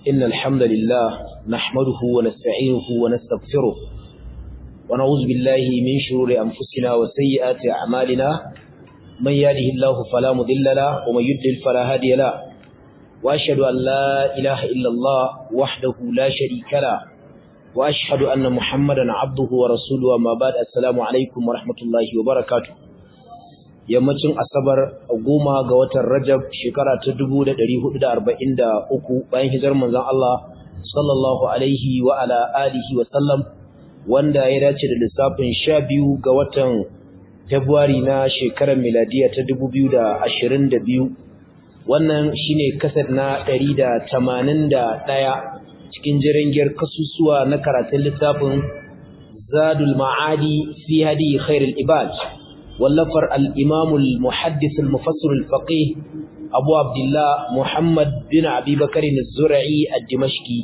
إن الحمد لله نحمده ونستعينه ونستغفره ونعوذ بالله من شرور أنفسنا وسيئات أعمالنا من يهده الله فلا مضل له ومن يضلل فلا هادي له وأشهد أن لا إله إلا الله وحده لا شريك له وأشهد أن محمدا عبده ورسوله وما بعد السلام عليكم ورحمة الله وبركاته yammacin asabar goma ga watan rajab shekara ta 1443 bayan hijar manzon Allah sallallahu alaihi wa ala alihi wa sallam wanda ya dace da lissafin 12 ga watan February na shekarar miladiya ta 2022 wannan shine kasar na 181 cikin jirangiyar kasusuwa na karatun littafin Zadul Ma'adi fi hadi khairul ibad wallafar al-Imam al-Muhaddis al-Mufassir al-Faqih Abu Abdullah Muhammad bin Abi Bakr az-Zur'i ad-Dimashqi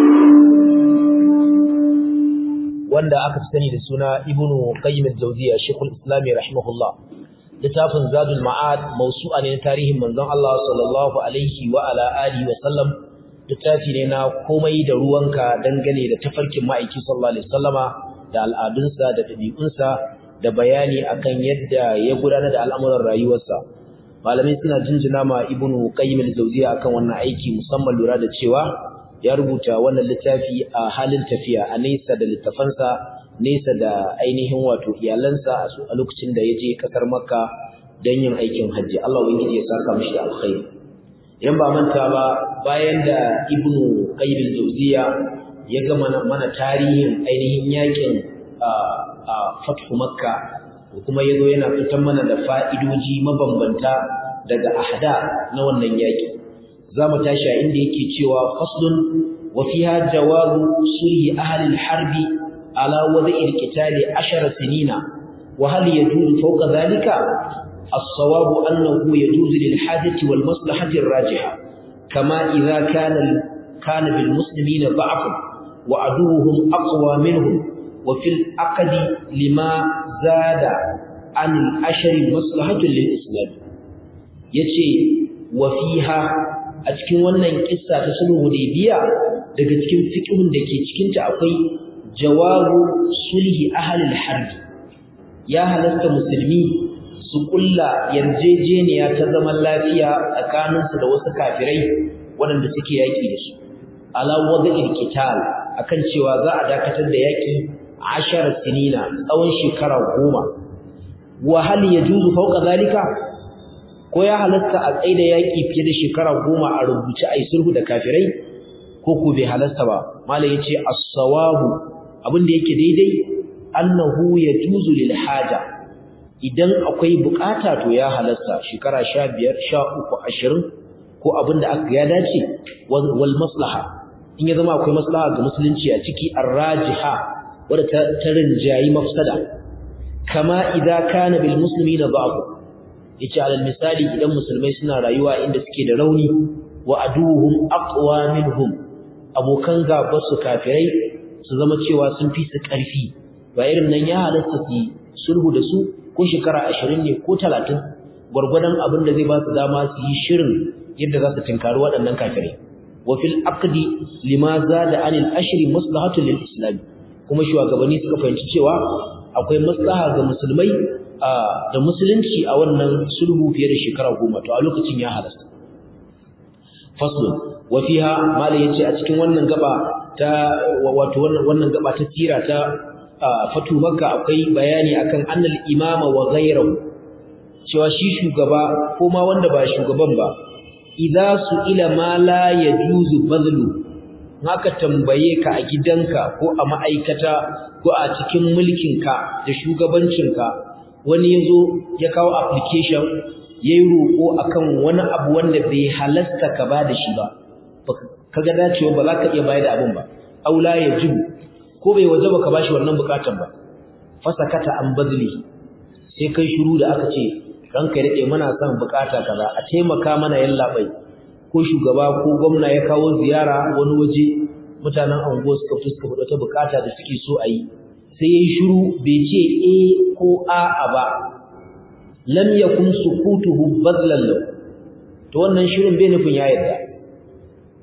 wanda aka fi sani da suna Ibn Qayyim al-Jawziyya Sheikhul Islam rahimahullah littafin Zadul Ma'ad mawsu'a ne na tarihin manzon Allah sallallahu alaihi wa ala alihi wa sallam littafi ne na komai da ruwanka dangane da tafarkin ma'aiki sallallahu alaihi wasallama da al'adunsa da ɗabi'unsa da bayani akan yadda ya gudanar da al'amuran rayuwarsa malamai suna jinjina ma ibnu qayyim al-jawziya akan wannan aiki musamman lura da cewa ya rubuta wannan littafi a halin tafiya a nesa da littafansa nesa da ainihin wato iyalansa a lokacin da ya je kasar makka don yin aikin hajji Allah ubangiji ya saka mishi da alkhairi idan ba manta ba bayan da ibnu qayyim al-jawziya ya ga mana tarihin ainihin yakin fathu makka kuma yazo yana fitan mana da fa'idoji mabambanta daga ahda na wannan yaki zamu tashi a inda yake cewa faslun wa fiha jawazu sulhi ahli al-harbi ala wada'i al-qitali 10 sinina wa hal yajuzu fawqa dhalika الصواب أنه يجوز للحاجة والمصلحة الراجحة كما إذا كان كان بالمسلمين ضعف وعدوهم أقوى منهم وفي العقد لما زاد عن الأشر مصلحة للإسلام yace wa fiha a cikin wannan kissa ta sulhu hudaybiya daga cikin fiqhun da ke cikin ta akwai jawabu sulhi ahli al-harb ya halasta musulmi su kulla yarjejeniya ta zaman lafiya tsakaninsu da wasu kafirai waɗanda suke yaƙi da su ala wada'il qital akan cewa za a dakatar da yaƙi ashar sinina tsawon shekara goma wa hal yajuzu fawqa zalika ko ya halatta a tsaida yaƙi fiye da shekara goma a rubuce ai sulhu da kafirai ko ko bai halasta ba malai yace as-sawabu abin da yake daidai annahu yajuzu lil haja idan akwai bukata to ya halasta shekara 15 13 20 ko abinda aka ya dace wal maslaha in ya zama akwai maslaha ga musulunci a ciki arrajiha wadda ta rinjayi mafsada kama idza kana bil muslimina da'af yace alal misali idan musulmai suna rayuwa inda suke da rauni wa aduhum aqwa minhum abokan gaba su kafirai su zama cewa sun fi su karfi ba irin nan ya halasta su sulhu da su ko shekara ashirin ne ko talatin gwargwadon abin da zai ba su dama su yi shirin yadda za su tinkari waɗannan kafirai wa fil aqdi lima zada anil ashri maslahatun lil islam kuma shugabanni suka fahimci cewa akwai maslaha ga musulmai da musulunci a wannan sulhu fiye da shekara goma to a lokacin ya halasta faslun wa fiha mala yace a cikin wannan gaba ta wato wannan gaba ta sira ta fatu makka akwai bayani akan annal imama wa ghayruhu cewa shi shugaba ko ma wanda ba shugaban ba idza su ila ma la yajuzu bazlu haka tambaye ka a gidanka ko a ma'aikata ko a cikin mulkinka da shugabancinka wani yazo ya kawo application yayi roko akan wani abu wanda bai halasta ka ba da shi ba kaga dacewa ba za ka iya bayar da abin ba aula yajibu ko bai wajaba ka bashi wannan bukatan ba fasakata an bazli sai kai shiru da aka ce ranka ya dade muna son bukata kaza a taimaka mana yallabai ko shugaba ko gwamna ya kawo ziyara wani waje mutanen anguwa suka fito suka fada ta bukata da suke so a yi sai yayi shiru bai ce eh ko a'a ba lam yakun sukutuhu badlan lahu to wannan shirin bai nufin ya yarda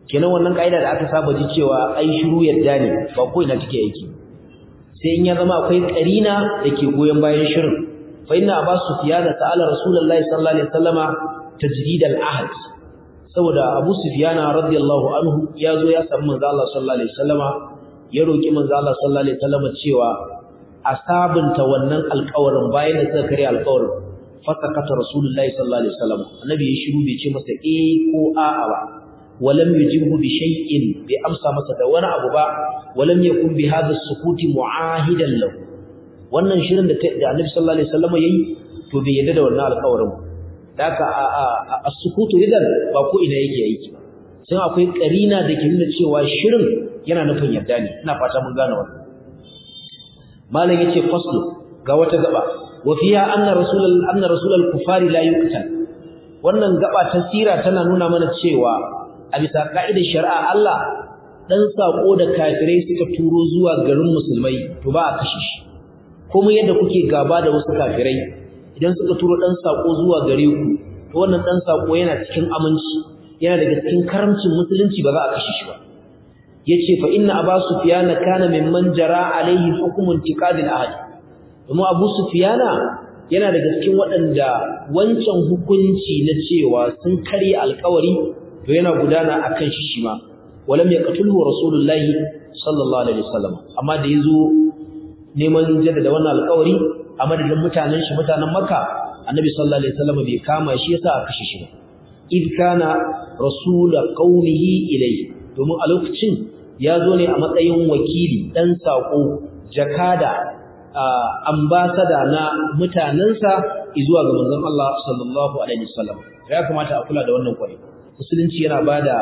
kenan wannan kaida da aka saba ji cewa ai shiru yadda ne ba ko ina take yake sai in ya zama akwai karina dake goyen bayan shirin fa inna abu sufyan ta'ala rasulullahi sallallahu alaihi wasallama tajdid al-ahd saboda abu sufyan radiyallahu anhu ya zo ya samu manzo Allah sallallahu alaihi wasallama ya roki manzo Allah sallallahu alaihi wasallama cewa a sabunta wannan alƙawarin bayan da suka kare alƙawarin fasakata rasulullahi sallallahu alaihi wasallam annabi ya shiru bai ce masa eh ko a'a ba walam yujibhu bi shay'in bai amsa masa da wani abu ba walam yakun bi hadha sukuti mu'ahidan lahu wannan shirin da annabi sallallahu alaihi wasallam yayi to bai yadda da wannan alƙawarin daka as-sukutu idan ba ko ina yake aiki ba sai akwai karina da ke nuna cewa shirin yana nufin yadda ne ina fata mun gane wannan malam yace faslu ga wata gaba wa fiha anna rasulul anna rasulul kufari la yuqtal wannan gaba ta sira tana nuna mana cewa a bisa ka'idar shari'a Allah dan sako da kafirai suka turo zuwa garin musulmai to ba a kashe shi kuma yadda kuke gaba da wasu kafirai idan suka turo dan sako zuwa gare ku to wannan dan sako yana cikin aminci yana daga cikin karamcin musulunci ba za a kashe shi ba yace fa inna aba sufyana kana mimman jara alaihi hukmun tiqadil ahad kuma abu sufyana yana daga cikin waɗanda wancan hukunci na cewa sun karya alƙawari to yana gudana akan shi shi ma walam yaqtulhu rasulullahi sallallahu alaihi wasallam amma da yazo neman jaddada wannan alƙawari a madadin mutanen shi mutanen makka annabi sallallahu alaihi wasallam bai kama shi yasa aka kashe shi ba id kana rasul qaumihi ilayhi domin a lokacin ya zo ne a matsayin wakili ɗan saƙo jakada ambasada na mutanensa zuwa ga manzon Allah sallallahu alaihi wasallam ya kamata a kula da wannan kwarai musulunci yana bada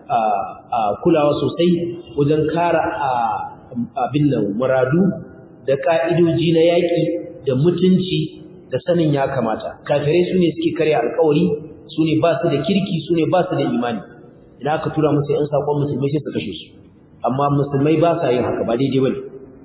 kulawa sosai wajen kara abin nan muradu da ka'idoji na yaƙi da mutunci da sanin ya kamata kafirai su ne suke karya alkawari su ne ba su da kirki su ne ba su da imani idan aka tura musu ‘yan saƙon musulmai sai su kashe su amma musulmai ba sa yin haka ba daidai bane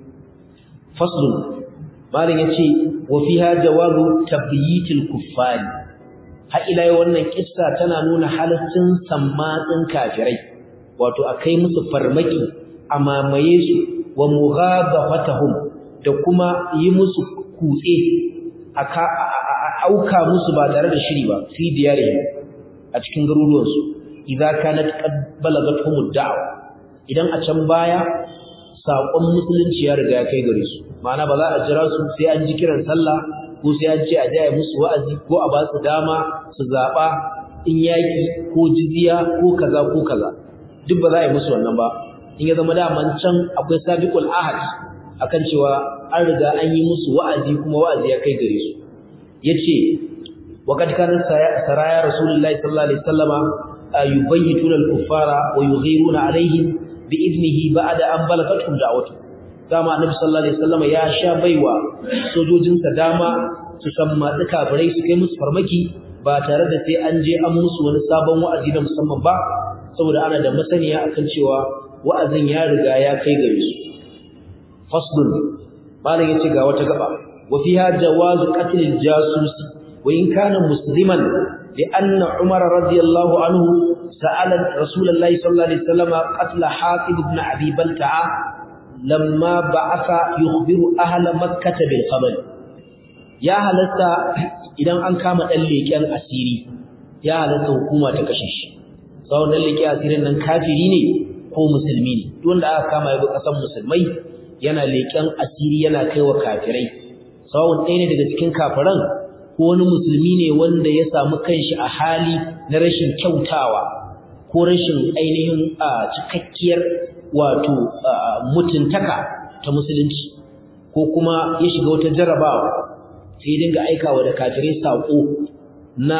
faslun malam yace wa fiha jawabu tabyitil kuffari har ila yau wannan kissa tana nuna halaccin sammatsin kafirai wato akai musu farmaki a mamaye su wa mughabafatahum da kuma yi musu kutse aka auka musu ba tare da shiri ba fi diyarihim a cikin garuruwansu idza kanat qad balagathum da'wa idan a can baya sakon musulunci ya riga ya kai gare su ma'ana ba za a jira su sai an ji kiran sallah ko sai an ce a jaya musu wa'azi ko a ba su dama su zaba in yaki ko jizya ko kaza ko kaza duk ba za a yi musu wannan ba in ya zama daman can akwai sabiqul ahad akan cewa an riga an yi musu wa'azi kuma wa'azi ya kai gare su yace وقد كان سرايا رسول الله صلى الله عليه وسلم يبيتون الكفار ويغيرون عليهم بإذنه بعد أن بلغتهم دعوته كما النبي صلى الله عليه وسلم يا شابيوا sojojinsa dama su samma kafirai su kai musu farmaki ba tare da sai an je an musu wani sabon wa'azi na musamman ba saboda ana da masaniya akan cewa wa'azin ya riga ya kai gare su faslun malam yace ga wata gaba wa fiha jawazu qatl al-jasus wa in kana musliman لأن عمر رضي الله عنه سأل رسول الله صلى الله عليه وسلم قتل حاطب بن أبي بلتعة لما بعث يخبر أهل مكة بالخبر يا هلتا إذا أن كام الليكان أسيري يا هلتا حكومة تكشش سواء الليكان أسيري أن كافرين ko musulmi ne duk wanda aka kama yabo kasan musulmai yana leken asiri yana kaiwa kafirai sawun ɗaya ne daga cikin kafiran ko wani musulmi ne wanda ya samu kanshi a hali na rashin kyautawa ko rashin ainihin cikakkiyar wato mutuntaka ta musulunci ko kuma ya shiga wata jarabawa sai ya dinga aikawa da kafirai saƙo na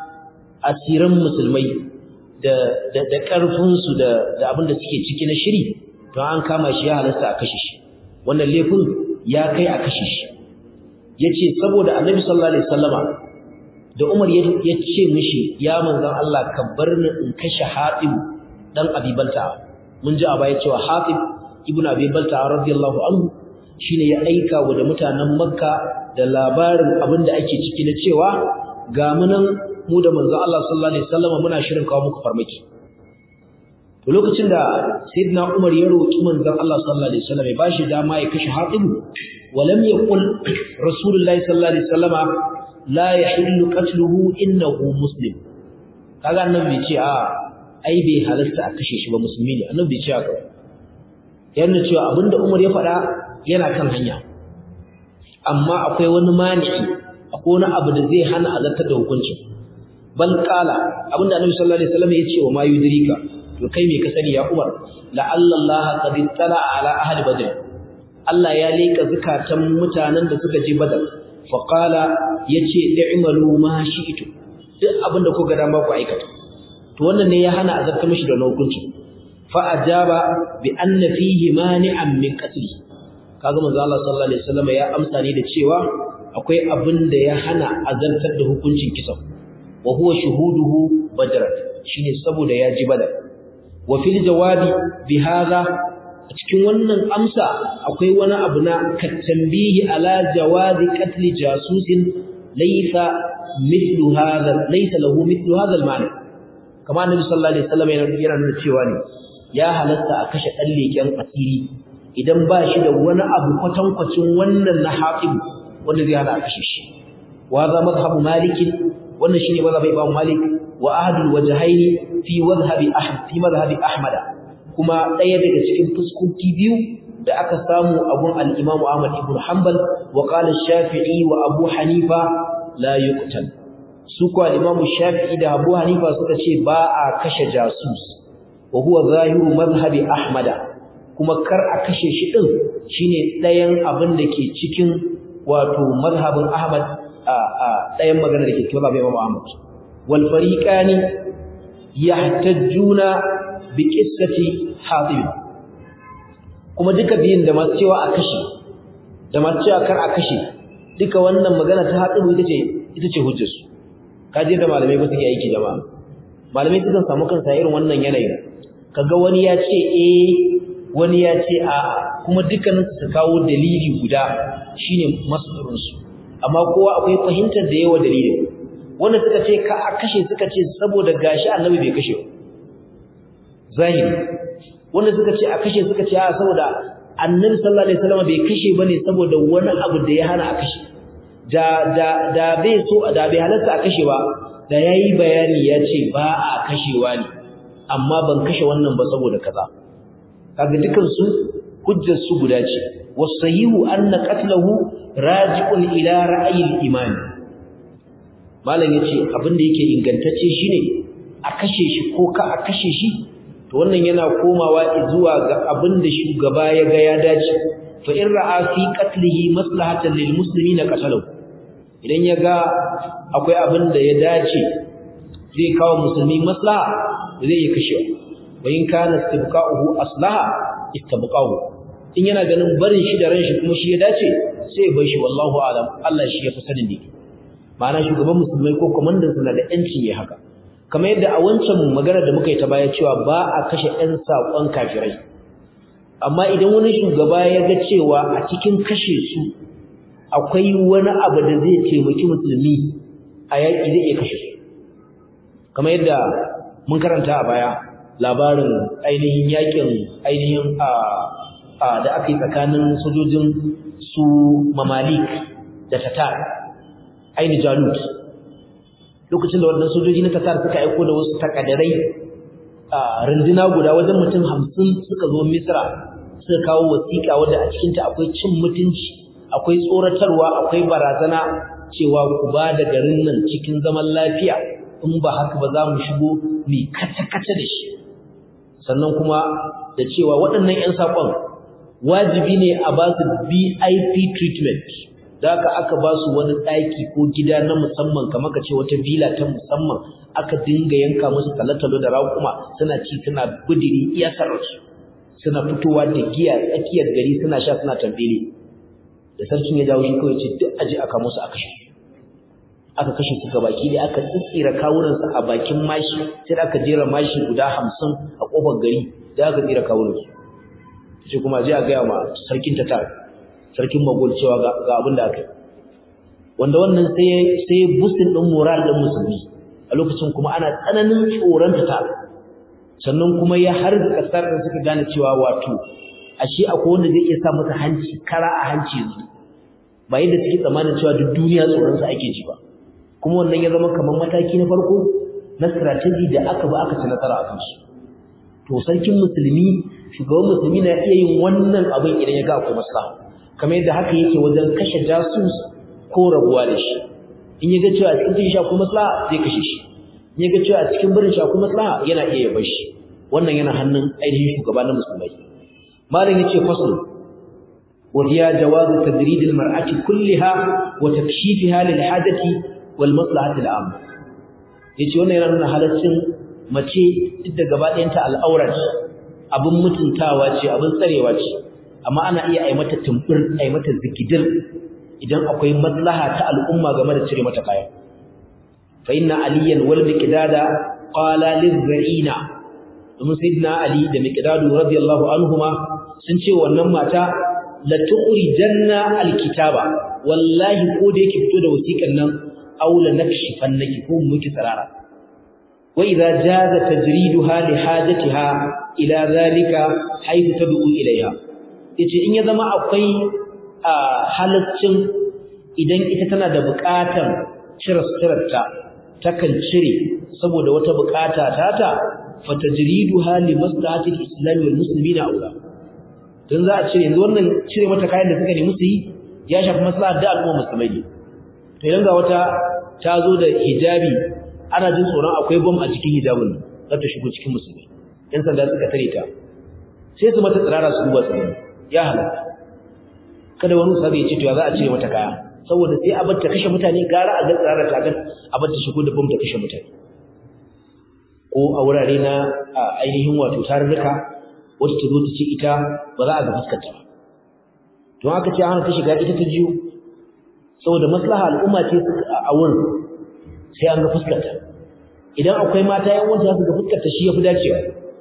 asiran musulmai da da da ƙarfinsu da da abin da suke ciki na shiri don an kama shi ya halasta a kashe shi wannan laifin ya kai a kashe shi yace saboda annabi sallallahu alaihi wasallama da Umar ya ce mishi ya manzon Allah ka bar ni in kashe Hatib dan Abi Balta mun ji a baya cewa Hatib ibn Abi Balta radiyallahu anhu shine ya aika wa da mutanen Makka da labarin abin da ake ciki na cewa ga mu nan mu da manzon Allah sallallahu alaihi wasallama muna shirin kawo muku farmaki to lokacin da sayyidina Umar ya roki manzon Allah sallallahu alaihi wasallam ya bashi dama ya kashe Hatib walam yaqul rasulullahi sallallahu alaihi wasallama la yahillu qatluhu innahu muslim kaga annabi bai ce a ai bai halasta a kashe shi ba musulmi ne annabi bai ce haka yana cewa abinda Umar ya faɗa yana kan hanya amma akwai wani mani'i akwai wani abu da zai hana azartar da hukuncin bal qala abinda annabi sallallahu alaihi wasallam ya ce wa ma yudrika to kai me ka sani ya Umar la'alla Allah qad tala ala ahli badr Allah ya leka zakatan mutanen da suka je badar fa qala yace i'malu ma shi'tu duk abinda ku ga dama ku aikata to wannan ne ya hana azartar mishi da hukunci fa ajaba bi anna fihi mani'an min qatli kaga manzo Allah sallallahu alaihi wasallam ya amsa ne da cewa akwai abin da ya hana azartar da hukuncin kisan wa huwa shuhuduhu badr shine saboda ya ji badar wa fil jawabi bi hadha a cikin wannan amsa akwai wani abu na katambihi ala jawazi qatl jasusin laysa mithlu hadha laysa lahu mithlu hadha al-ma'na kama annabi sallallahu alaihi wasallam yana nuna cewa ne ya halatta a kashe dan leken asiri idan ba shi da wani abu kwatankwacin wannan na haƙibu wanda zai hana a kashe shi wa za mazhabu malikin wannan shine mazhabi imam malik wa ahadul wajhaini fi madhhabi ahmad fi madhhabi ahmada kuma ɗaya daga cikin fuskoki biyu da aka samu abun al-imam ahmad ibn hanbal wa qala shafi'i wa abu hanifa la yuqtal su ko al-imam shafi'i da abu hanifa suka ce ba a kashe jasus wa huwa zahiru madhhabi ahmada kuma kar a kashe shi din shine ɗayan abin da ke cikin wato mazhabin Ahmad a a ɗayan magana da ke cikin mazhabin Imam Ahmad wal fariqani yahtajjuna bi qissati Hatib kuma duka biyin da masu cewa a kashe da masu cewa kar a kashe duka wannan magana ta Hatib ita ce ita ce hujjarsu kaje da malamai ba suke aiki jama'a malamai sukan samu kansa irin wannan yanayin kaga wani ya ce eh wani ya ce a kuma dukkanin su kawo dalili guda shine masdarin su amma kowa akwai fahimtar da yawa dalilin wanda suka ce ka a kashe suka ce saboda gashi annabi bai kashe zahiri wanda suka ce a kashe suka ce a saboda annabi sallallahu alaihi wasallam bai kashe bane saboda wani abu da ya hana a kashe da da da bai so da bai halarta a kashe ba da yayi bayani ya ce ba a kashewa ne amma ban kashe wannan ba saboda kaza kaga dukan su hujjar su guda ce wasahihu anna qatluhu raji'un ila ra'yil iman malam yace abin da yake ingantacce shine a kashe shi ko ka a kashe shi to wannan yana komawa zuwa ga abin da shugaba ya ga ya dace fa in ra'a fi qatlihi maslahatan lil muslimina qatalahu idan ya ga akwai abin da ya dace zai kawo musulmi maslaha zai iya kashewa wa in kana istibqa'uhu aslaha istabqa'u in yana ganin barin shi da ran shi kuma shi ya dace sai bar shi wallahu alam Allah shi ya fi sanin dake ma'ana shugaban musulmai ko komandan sa da yanci ya haka kamar yadda a wancan magana da muka yi ta baya cewa ba a kashe ɗan saƙon kafirai amma idan wani shugaba ya ga cewa a cikin kashe su akwai wani abu da zai taimaki musulmi a yaƙi zai iya kashe su kamar yadda mun karanta a baya labarin ainihin yakin ainihin a da aka yi tsakanin sojojin su mamalik da tatar aini jalut lokacin da wannan sojoji na tatar suka aiko da wasu takadarai a runduna guda wajen mutum hamsin suka zo misra suka kawo wasiƙa wadda a cikinta akwai cin mutunci akwai tsoratarwa akwai barazana cewa ku ba da garin nan cikin zaman lafiya in ba haka ba za mu shigo mai kace-kace da shi sannan kuma da cewa waɗannan 'yan saƙon wajibi ne a ba su BIP treatment da aka aka ba su wani ɗaki ko gida na musamman kamar ka ce wata villa ta musamman aka dinga yanka musu talatalo da raƙuma suna ci suna budiri iya sararsu suna fitowa da giya tsakiyar gari suna sha suna tambele da sarkin ya dawo shi kawai ce duk aje aka musu aka kashe aka kashe su baki da aka tsitsira kawunansu a bakin mashi sai aka jera mashi guda hamsin a ƙofar gari da aka tsira kawunansu sai kuma je a gaya ma sarkin tatar sarkin magol cewa ga abin da aka yi wanda wannan sai sai bustin din moral din musulmi a lokacin kuma ana tsananin tsoron tatar sannan kuma ya har kasar da suka gane cewa wato ashe akwai wanda zai iya sa masa hanci kara a hanci yanzu ba yadda suke tsammanin cewa duk duniya tsoron sa ake ji ba kuma wannan ya zama kamar mataki na farko na strategy da aka ba aka ci nasara a kansu to sarkin musulmi shugaban musulmi na iya yin wannan abin idan ya ga akwai maslaha kamar yadda haka yake wajen kashe jasus ko rabuwa da shi in ya ga cewa a cikin shi akwai maslaha zai kashe shi in ya ga cewa a cikin barin shi akwai maslaha yana iya yabar shi wannan yana hannun ainihin shugaba na musulmai malam yace fasl wa hiya jawaz tadrid al mar'ati kullaha wa takshifiha lil hajati wal maslahati al am yace wannan yana nuna halaccin mace duk da gaba ɗayanta al'aurat abin mutuntawa ce abin tsarewa ce amma ana iya ai mata tumbur ai mata zikidir idan akwai maslaha ta al'umma game da cire mata kaya fa inna aliyan wal miqdada qala lizra'ina domin sayyidina ali da miqdadu radiyallahu anhuma sun ce wannan mata la tukhrijanna alkitaba wallahi ko da yake fito da wasiƙan nan aw la nakshifannaki ko muki tsarara wa idza jaza tajriduha li hajatiha ila zalika haythu tad'u ilayha yace in ya zama akwai halaccin idan ita tana da buƙatar cire suturarta takan cire saboda wata buƙata tata fatajriduha li maslahati al-islam wal muslimina aula dan za a cire yanzu wannan cire mata kayan da suka nemi su yi ya shafi maslahar da al'umma musulmai ne to idan ga wata ta zo da hijabi ana jin tsoron akwai bom a cikin hijabin za ta shigo cikin musulmai yan sanda suka tare ta sai su mata tsirara su duba su ya halatta kada wani sabi ya ce to ya za a cire mata kaya saboda sai a bar ta kashe mutane gara a ga tsirara ta gan a bar ta shigo da bom ta kashe mutane ko a wurare na ainihin wato tarurruka wata ta zo ta ce ita ba za a ga fuskarta ba to haka ce hana ta shiga ita ta jiyo saboda maslaha al'umma ce a wurin sai an ga fuskarta idan akwai mata yan wanda za su ga fuskarta shi yafi dacewa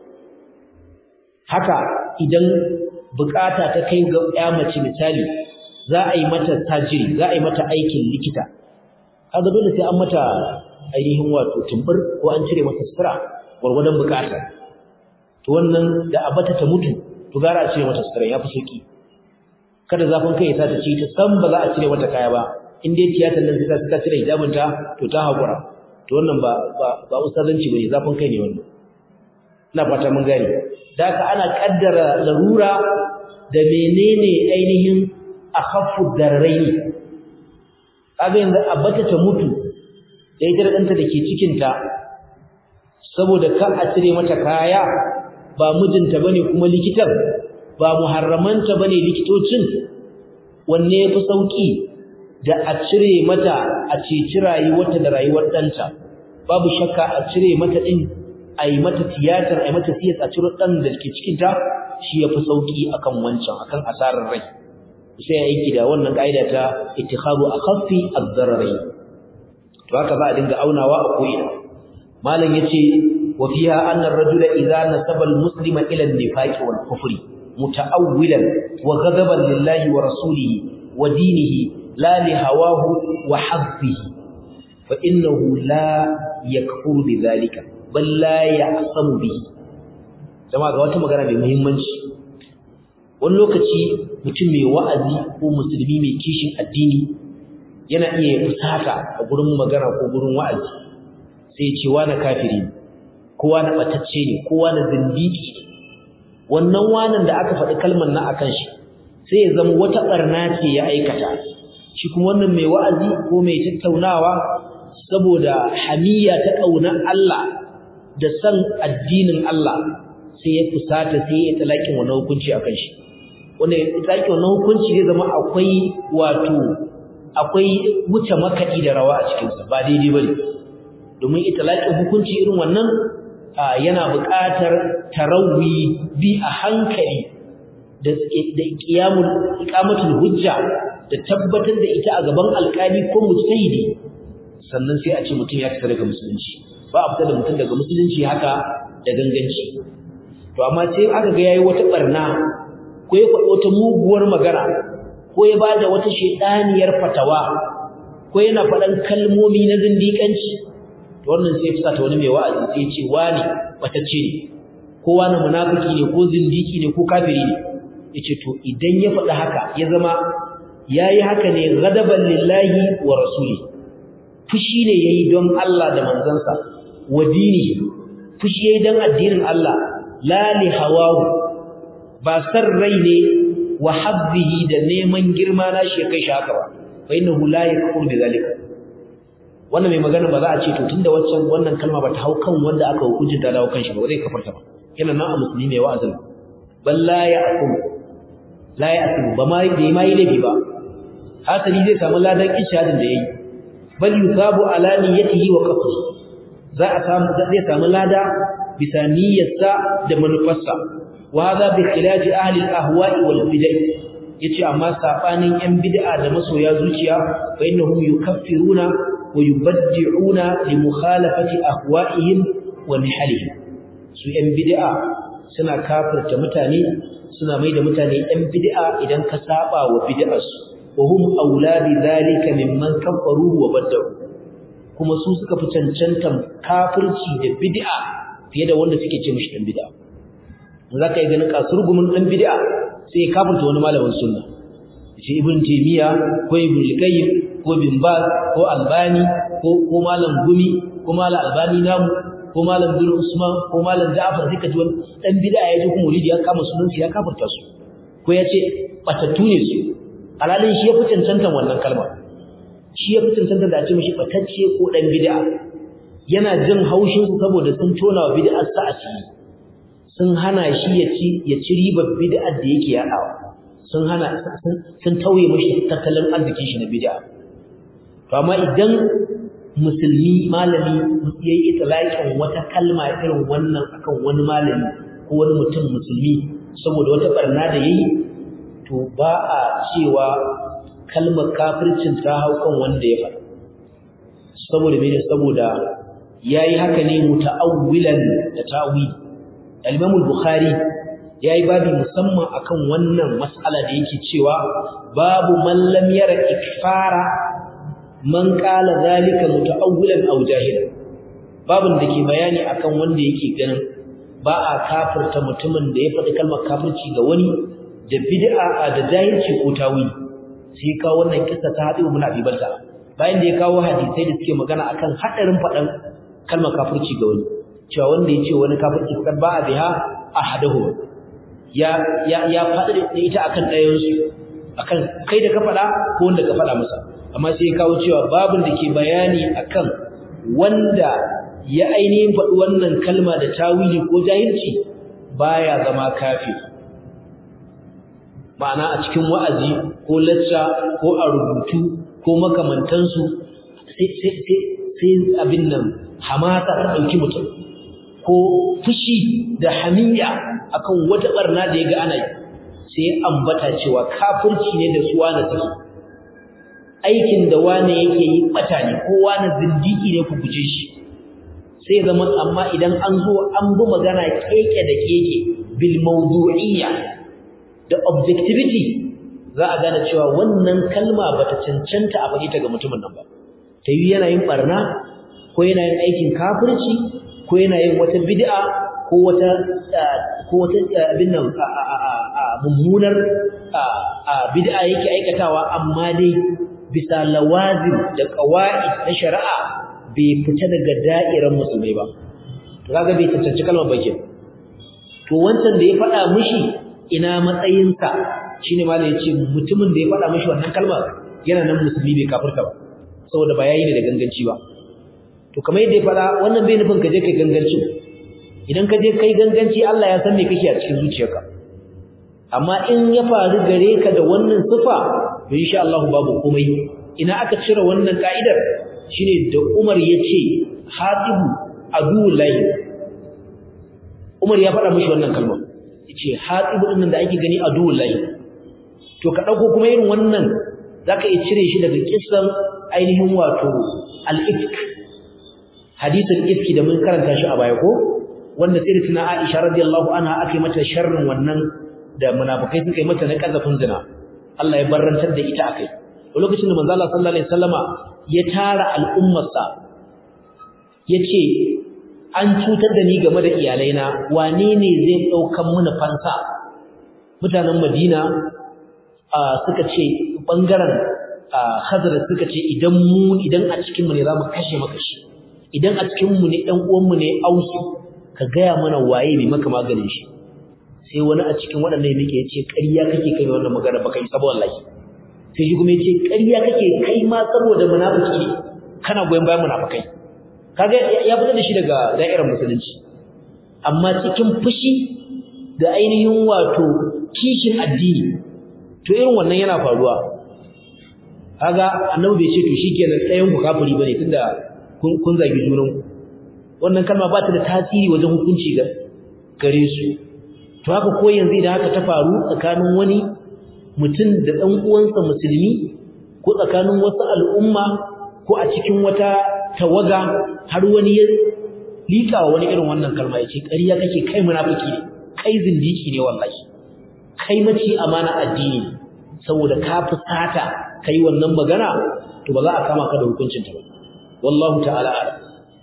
haka idan bukata ta kai ga ya mace misali za a yi mata tajiri za a yi mata aikin likita kaga dole sai an mata ainihin wato tumbur ko an cire mata sutura gwargwadon bukata to wannan da abata ta mutu to gara a cire mata sutura yafi sauki kada zafin kai ya sa ta ci ta san ba za a cire mata kaya ba in dai tiyatar nan sai ta cire hijabin ta to ta hakura to wannan ba ba ba ustazanci bane zafin kai ne wannan ina fata mun gane da haka ana kaddara larura da menene ainihin akhaffu darraini kaga yanzu abata ta mutu da ita da ɗanta da ke cikinta saboda ka a cire mata kaya ba mijinta bane kuma likitan ba muharramanta bane likitocin wanne yafi sauki da a cire mata a ceci rayuwarta da rayuwar ɗanta babu shakka a cire mata ɗin a yi mata tiyatar a yi mata siyas a ciro ɗan da ke cikinta shi yafi sauki akan wancan akan asarar rai sai ya aiki da wannan ka'ida ta ittikhadu akhaffi ad-dararain to haka za a dinga aunawa a koyi malam yace wa fiha anna ar-rajula idza nasaba al-muslima ila an-nifaqi wal kufri muta'awwilan wa ghadaban lillahi wa rasulihi wa dinihi la li hawahu wa haddihi fa innahu la yakfuru bidhalika bal la ya'samu bihi jama'a ga wata magana mai muhimmanci wani lokaci mutum mai wa'azi ko musulmi mai kishin addini yana iya fusata a gurin magana ko gurin wa'azi sai ce wani kafiri ne kowa na batacce ne kowa na zindiki ne wannan wanan da aka faɗi kalmar na akan shi sai ya zama wata barna ce ya aikata shi kuma wannan mai wa'azi ko mai tattaunawa saboda hamiya ta ƙaunar Allah da san addinin Allah sai ya fusata sai ya talakin wannan hukunci akan shi wanda tsaki wannan hukunci zai zama akwai wato akwai wuce makaɗi da rawa a cikinsa ba daidai ba ne domin italaƙin hukunci irin wannan yana buƙatar tarawi bi a hankali da ƙiyamun iƙamatul hujja da tabbatar da ita a gaban alƙali ko mujtahidi sannan sai a ce mutum ya fita daga musulunci ba a fita da mutum daga musulunci haka da ganganci to amma sai aka ga yayi wata barna ko ya faɗi wata muguwar magana ko ya bada wata shedaniyar fatawa ko yana faɗan kalmomi na zindiƙanci to wannan sai fusa ta wani mai wa'azi sai ce wani batacce ne kowa na munafiki ne ko zindiki ne ko kafiri ne yace to idan ya faɗi haka ya zama yayi haka ne ghadaban lillahi wa rasuli fushi ne yayi don Allah da manzansa wa dini fushi yayi don addinin Allah la li hawahu ba san rai ne wa habbihi da neman girma na shi kai shi haka ba fa innahu la yakfur bi zalika wannan mai magana ba za a ce to tunda waccan wannan kalma ba ta hau kan wanda aka hukunci ta dawo kan shi ba zai kafarta ba yana nan a musulmi mai wa'azin bal la ya'kum la ya'kum ba ma da ma yi laifi ba hasali zai samu ladan ishadin da yayi bal yusabu ala niyyatihi wa qasdi za a samu zai samu lada bisa niyyarsa da manufarsa wa hadha bi khilafi ahli al-ahwa'i wal bid'ah yace amma sabanin yan bid'a da masoya zuciya fa innahum yukaffiruna wa yubaddi'una li mukhalafati ahwa'ihim wa nihalihim su yan bid'a suna kafirta mutane suna mai da mutane yan bid'a idan ka saba wa bid'arsu wa hum auladi dhalika mimman kafaru wa baddalu kuma su suka fi cancantan kafirci da bid'a fiye da wanda suke ce mishi dan bid'a zaka yi ganin kasurgumin dan bid'a sai kafirta wani malamin sunna shi ibn taymiya ko ibn qayyim ko bin baz ko albani ko ko malam gumi ko malam albani namu ko malam bin usman ko malam ja'far sai ka ji wani dan bid'a ya ji kuma wulidi ya kama sunan ya kafirta su ko ya ce batattu ne su alalin shi ya fi cancantan wannan kalma shi ya fi cancantan da a ce mishi batacce ko dan bid'a yana jin haushin su saboda sun tona wa bid'ar sa asiri sun hana shi ya ci ya ci ribar bid'ar da yake yadawa sun hana sun tauye mishi tattalin arzikin shi na bid'a to amma idan musulmi malami yayi itlaqin wata kalma irin wannan akan wani malami ko wani mutum musulmi saboda wata barna da yayi to ba a cewa kalmar kafircin ta hau kan wanda ya faɗa saboda mene saboda yayi haka ne muta'awwilan da ta'wil al-Imam al-Bukhari yayi babi musamman akan wannan mas'ala da yake cewa babu man lam yara ikfara man qala zalika muta'awwilan aw jahilan babin da ke bayani akan wanda yake ganin ba a kafirta mutumin da ya faɗi kalmar kafirci ga wani da bid'a da jahilci ko tawili sai kawo wannan kissa ta hadi ibn Abi Balta bayan da ya kawo hadisai da suke magana akan hadarin faɗan kalmar kafirci ga wani cewa wanda ya ce wani kafirci kan ba a biha ahadahu ya ya ya faɗi da ita akan ɗayan su akan kai da ka faɗa ko wanda ka faɗa masa amma sai ya kawo cewa babin da ke bayani akan wanda ya ainihin faɗi wannan kalma da tawili ko jahilci baya zama kafir ma'ana a cikin wa'azi ko lacca ko a rubutu ko makamantansu sai abin nan hamata ta ɗauki mutum ko fushi da hamiya akan wata barna da ya ga ana yi sai ambata cewa kafirci ne da su wane suke aikin da wane yake yi bata ne ko wane zindiki ne ku guje shi sai zama amma idan an zo an bi magana keke da keke bil mawdu'iyya da objectivity za a gane cewa wannan kalma bata cancanta a faɗi ta ga mutumin nan ba ta yi yana yin barna ko yana yin aikin kafirci ko yana yin wata bid'a ko wata ko wata abin nan mummunar bid'a yake aikatawa amma dai bisa lawazim da qawaid na shari'a bai fita daga da'irar musulmai ba to kaga bai tantance kalmar bakin to wancan da ya faɗa mishi ina matsayinsa shine ma da yace mutumin da ya faɗa mishi wannan kalmar yana nan musulmi bai kafirta ba saboda ba yayi ne da ganganci ba to kamar yadda ya faɗa wannan bai nufin ka je kai ganganci idan ka je kai ganganci Allah ya san me kake a cikin zuciyarka amma in ya faru gare ka da wannan sifa to insha Allah babu komai ina aka cire wannan ka'idar shine da Umar yace hatibu adullahi Umar ya faɗa mishi wannan kalma yace hatibu din da ake gani adullahi to ka dauko kuma irin wannan zaka iya cire shi daga kissan ainihin wato al-ifk hadisul ifki da mun karanta shi a baya ko wanda sayyidatina Aisha radiyallahu anha ake mata sharrin wannan da munafikai suka yi mata na kazafin zina Allah ya barrantar da ita akai lokacin da manzo Allah sallallahu alaihi wasallama ya tara al'ummarsa yace an cutar da ni game da iyalaina wane ne zai daukan mana fansa mutanen Madina suka ce bangaren Khazar suka ce idan mu idan a cikin mu ne zamu kashe maka shi idan a cikin mu ne dan uwan mu ne Ausu ka gaya mana waye mai maka maganin shi sai wani a cikin waɗannan yake yace ƙarya kake kai wannan magana baka yi saboda wallahi sai shi kuma yace ƙarya kake kai ma saboda munafiki ne kana goyen bayan munafikai kaga ya fitar da shi daga da'irar musulunci amma cikin fushi da ainihin wato kishin addini to irin wannan yana faruwa kaga annabi bai ce to shikenan tsayen ku kafiri bane tunda kun kun zagi junan ku wannan kalma ba ta da tasiri wajen hukunci ga gare su to haka ko yanzu idan haka ta faru tsakanin wani mutum da dan uwansa musulmi ko tsakanin wasu al'umma ko a cikin wata tawaga har wani ya lika wani irin wannan kalma ya ce ƙarya kake kai munafiki ne kai zindiki ne wallahi kai mace amana addini saboda ka fusata kai wannan magana to ba za a kama ka da hukuncin ta ba wallahu ta'ala a'lam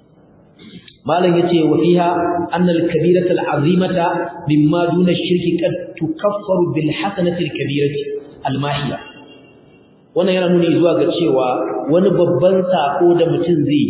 malam yace wa fiha anna al-kabirata al-azimata mimma duna ash-shirki qad tukaffaru bil hasanati al-kabirati al-mahiya wannan yana nuni zuwa ga cewa wani babban sako da mutum zai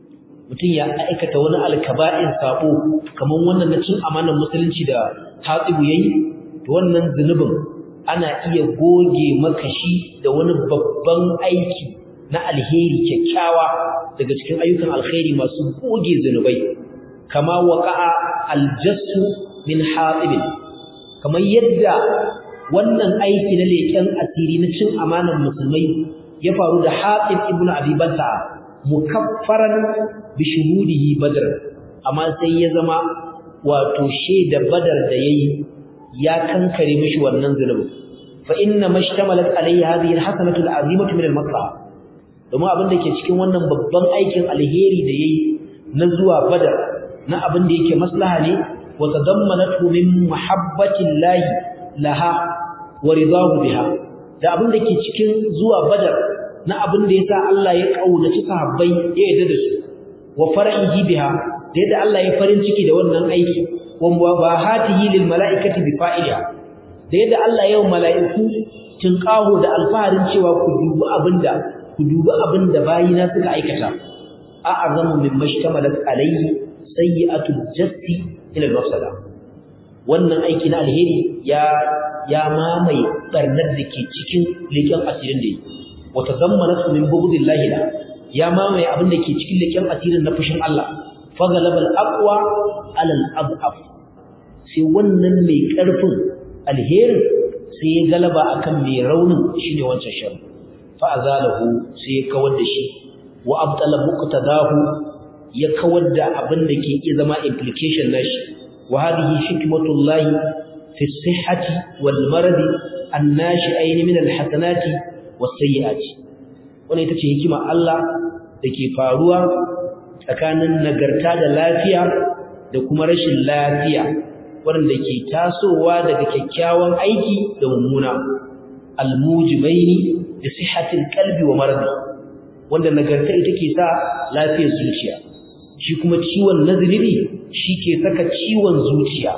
mutum ya aikata wani alkaba'in sako kaman wannan na cin amanar musulunci da hatsibu yayi to wannan zunubin ana iya goge maka shi da wani babban aiki na alheri kyakkyawa daga cikin ayyukan alkhairi masu goge zunubai kama waqa'a aljassu min hatib kamar yadda wannan aiki na leken asiri na cin amanar musulmai ya faru da hatib ibnu abi banta mukaffaran bi shuhudihi badr amma sai ya zama wato shaida badar da yayi ya kankare mishi wannan zunubi fa inna mashtamalat alayhi hadhihi alhasanatu alazimatu min almaslaha domin abin da ke cikin wannan babban aikin alheri da yayi na zuwa badar na abin da yake maslaha ne wa tadammanatu min mahabbatillahi laha wa ridahu biha da abin da ke cikin zuwa badar na abin da yasa Allah ya kaunaci sahabbai ya yarda da su wa far'ihi biha da yadda Allah ya farin ciki da wannan aiki wa mubahatihi lil mala'ikati bi fa'iliha da yadda Allah ya yi mala'iku tinqahu da alfaharin cewa ku dubi abinda ku dubi abinda bayina suka aikata a'azamu mimma ishtamalat alayhi sayyi'atul jassi ila al-mafsada wannan aiki na alheri ya ya mamaye barnar da ke cikin leken asirin da yi wa tazammanatu min bughdillahi la ya mamaye abin da ke cikin leken asirin na fushin Allah fa ghalaba al-aqwa ala al-adhaf sai wannan mai karfin alherin sai ya galaba akan mai raunin shine wancan shar fa azalahu sai ya kawar da shi wa abtala muqtadahu ya kawar da abin da ke iya zama implication nashi wa hadhihi hikmatullahi fi sihhati wal maradi annashi'ain min al hasanati was sayyiati wannan ita ce hikima Allah dake faruwa tsakanin nagarta da lafiya da kuma rashin lafiya wanda ke tasowa daga kyakkyawan aiki da mummuna almujibaini da sihhatil qalbi wa maradi wanda nagarta ita ke sa lafiyar zuciya shi kuma ciwon nazili shi ke saka ciwon zuciya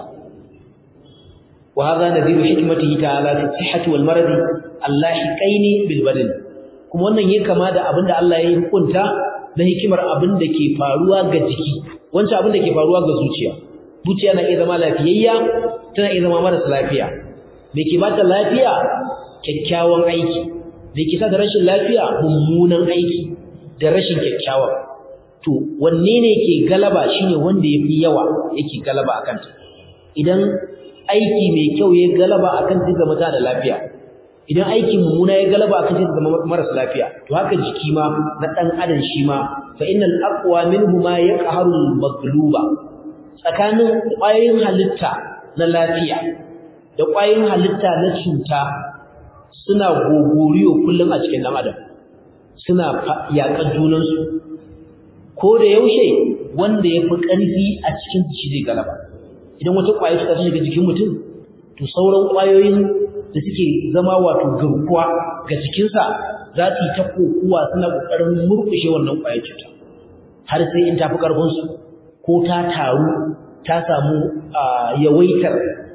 wa hadha nadhiru hikmatihi ta'ala fi sihhati wal maradi allahiqaini bil badan kuma wannan yake kama da abinda Allah ya hukunta na hikimar abinda ke faruwa ga jiki wancan abinda ke faruwa ga zuciya zuciya na iya zama lafiyayya tana iya zama marasa lafiya me ke bata lafiya kyakkyawan aiki me ke sa da rashin lafiya mummunan aiki da rashin kyakkyawan to wanne ne ke galaba shine wanda yafi yawa yake galaba akan ta idan aiki mai kyau ya galaba akan ta zama ta da lafiya idan aiki mummuna ya galaba akan ta zama marasa lafiya to haka jiki ma na dan adam shi ma fa innal aqwa minhuma yaqharu al magluba tsakanin ƙwayoyin halitta na lafiya da ƙwayoyin halitta na cuta suna gogoriyo kullum a cikin ɗan adam suna yaƙar junansu ko da yaushe wanda ya fi ƙarfi a cikin shi zai galaba idan wata ƙwayar cuta ta shiga jikin mutum to sauran ƙwayoyin da suke zama wato garkuwa ga jikinsa za su yi ta kokuwa suna ƙoƙarin murƙushe wannan ƙwayar cuta har sai in tafi ƙarfinsu ko ta taru ta samu yawaitar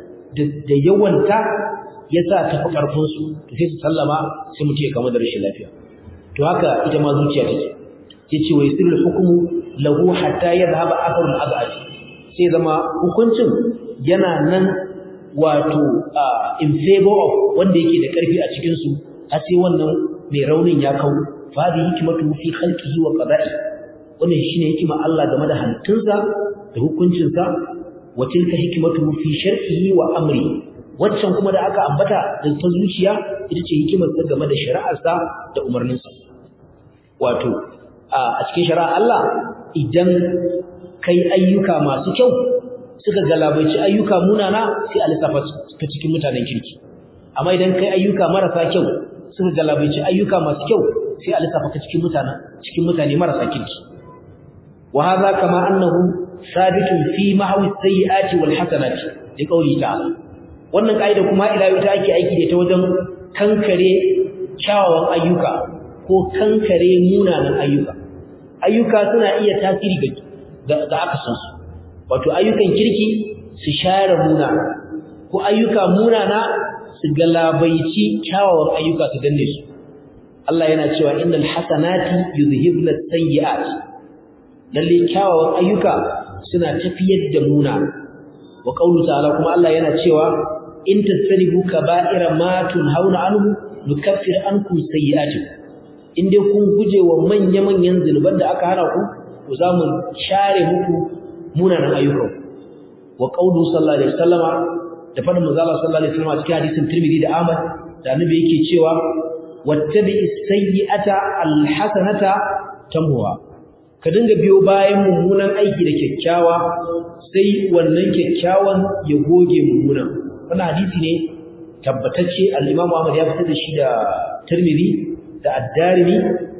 da yawanta ya sa ta fi ƙarfinsu to sai su sallama sai mutum ya kama da rashin lafiya to haka ita ma zuciya take ya ce wai sirri hukumu lahu hatta ya zahaba asarul azab sai zama hukuncin yana nan wato in favor of wanda yake da ƙarfi a cikin su har sai wannan mai raunin ya kau fa hadi hikmatu fi khalqihi wa qada'i wannan shine hikima Allah game da halittunsa da hukuncinsa wa tilka hikmatu fi shar'ihi wa amri waccan kuma da aka ambata da ta zuciya ita ce hikimar sa game da shari'arsa da umarninsa wato a cikin shari'ar Allah idan kai ayyuka masu kyau suka galabaici ayyuka munana sai a lissafa ta cikin mutanen kirki amma idan kai ayyuka marasa kyau suka galabaici ayyuka masu kyau sai a lissafa ta cikin mutane cikin mutane marasa kirki wa hadha kama annahu sabitun fi mahwi sayyiati wal hasanati li qawli ta'ala wannan kaida kuma ila yau ta ake aiki da ta wajen kankare kyawawan ayyuka ko kankare munanan ayyuka ayyuka suna iya tasiri ga ga aka san su wato ayyukan kirki su share muna ko ayyuka munana su galabaici kyawawan ayyuka su danne su Allah yana cewa innal hasanati yuzhibna as-sayyi'at lalle kyawawan ayyuka suna tafiyar da muna wa qawlu ta'ala kuma Allah yana cewa in tasribu kaba'ira ma tunhauna anhu nukaffir ankum sayyi'atikum in dai kun guje wa manya-manyan zunuban da aka hana ku to za mu share muku munanan ayyukan wa qawlu sallallahu alaihi wasallama da fadin manzo Allah sallallahu alaihi wasallama cikin hadisin Tirmidhi da Ahmad da annabi yake cewa wattabi'is sayyi'ata alhasanata tamhuha ka dinga biyo bayan mummunan aiki da kyakkyawa sai wannan kyakkyawan ya goge mummunan wannan hadisi ne tabbatacce al-Imam Ahmad ya fitar da shi da Tirmidhi da Ad-Darimi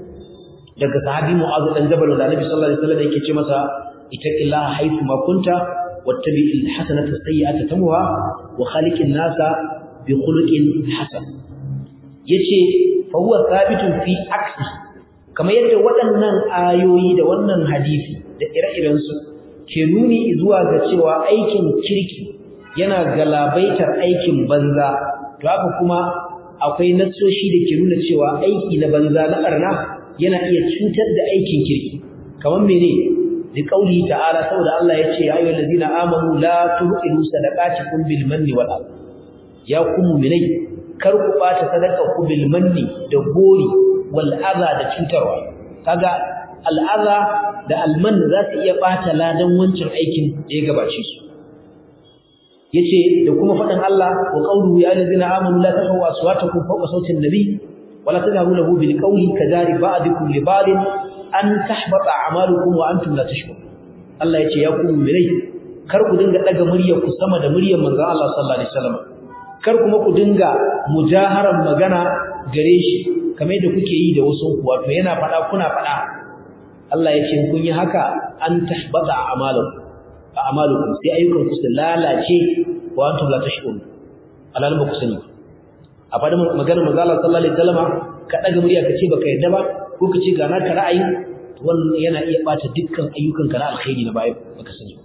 daga sahabi Mu'adh dan Jabal da Annabi sallallahu alaihi wasallam yake ce masa ittaqillaha haythu ma kunta wattabi'il hasanata sayyi'ata tamha wa khaliqin nasa bi khuluqin hasan yace fa huwa thabitun fi aksi kamar yadda waɗannan ayoyi da wannan hadisi da ire-iren su ke nuni zuwa ga cewa aikin kirki yana galabaitar aikin banza to haka kuma akwai nassoshi da ke nuna cewa aiki na banza na barna yana iya cutar da aikin kirki kamar mene da kauli ta'ala saboda Allah ya ce ya ayyuhal ladina amanu la tuhilu sadaqatikum bil manni wal adha ya ku mu'minai kar ku bata sadaka ku bil manni da gori wal adha da cutarwa kaga al adha da al man za su iya bata ladan wancan aikin da ya gabace su yace da kuma faɗin Allah wa qawluhu ya allazina amanu la tafawu aswatakum fawqa sawti an-nabi wa la tajharu lahu bil qawli kadari ba'dikum li ba'din an tahbata a'malukum wa antum la tashkurun Allah yace ya ku mu'minai kar ku dinga daga muryar ku sama da muryar manzon Allah sallallahu alaihi wasallam kar kuma ku dinga mujaharan magana gare shi kamar da kuke yi da wasu ku wato yana faɗa kuna faɗa Allah yace kun yi haka an tahbata a'malukum a'malukum sai ayyukan ku su lalace wa antum la tashkurun alalan ba ku sani a fadin maganar manzo Allah sallallahu alaihi wasallam ka daga murya ka ce baka yadda ba ko ka ce ga naka ra'ayi wannan yana iya bata dukkan ayyukan ka na alkhairi na baya baka sani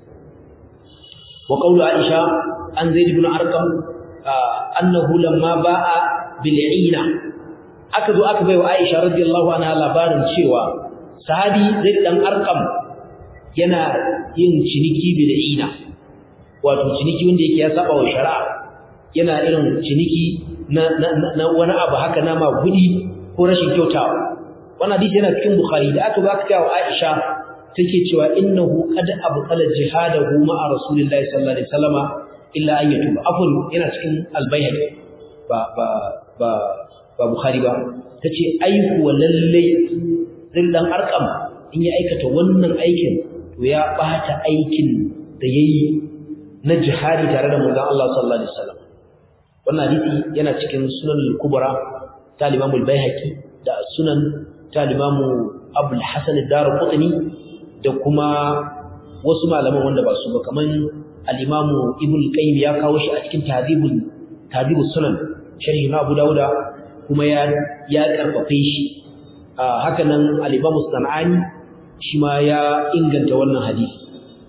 wa qawlu Aisha an Zaid ibn Arqam annahu lamma ba'a bil 'ina aka zo aka baiwa Aisha radiyallahu anha labarin cewa sahabi Zaid dan Arqam yana yin ciniki bil'ina wato ciniki wanda yake ya saba wa shari'a yana irin ciniki na, na, wani abu haka na magudi ko rashin kyautawa wannan hadisi yana cikin bukhari da aka baka kawo aisha take cewa innahu qad abqala jihadahu ma'a rasulillahi sallallahu alaihi wasallama illa an yatuba afun yana cikin albayhaqi ba ba ba ba bukhari ba tace aiku lalle zillan arqam in ya aikata wannan aikin to ya bata aikin da yayi na jihadi tare da manzon Allah sallallahu alaihi wasallam wannan hadisi yana cikin sunan al-kubra ta Imam al-Baihaqi da sunan ta Imam Abu al-Hasan ad-Darqutni da kuma wasu malaman wanda ba su ba kaman al-Imam Ibn al-Qayyim ya kawo shi a cikin Tahdhibul Tahdhibus Sunan sharhi na Abu Dawud kuma ya ya karfafe shi haka nan al-Imam Sanani shi ma ya inganta wannan hadisi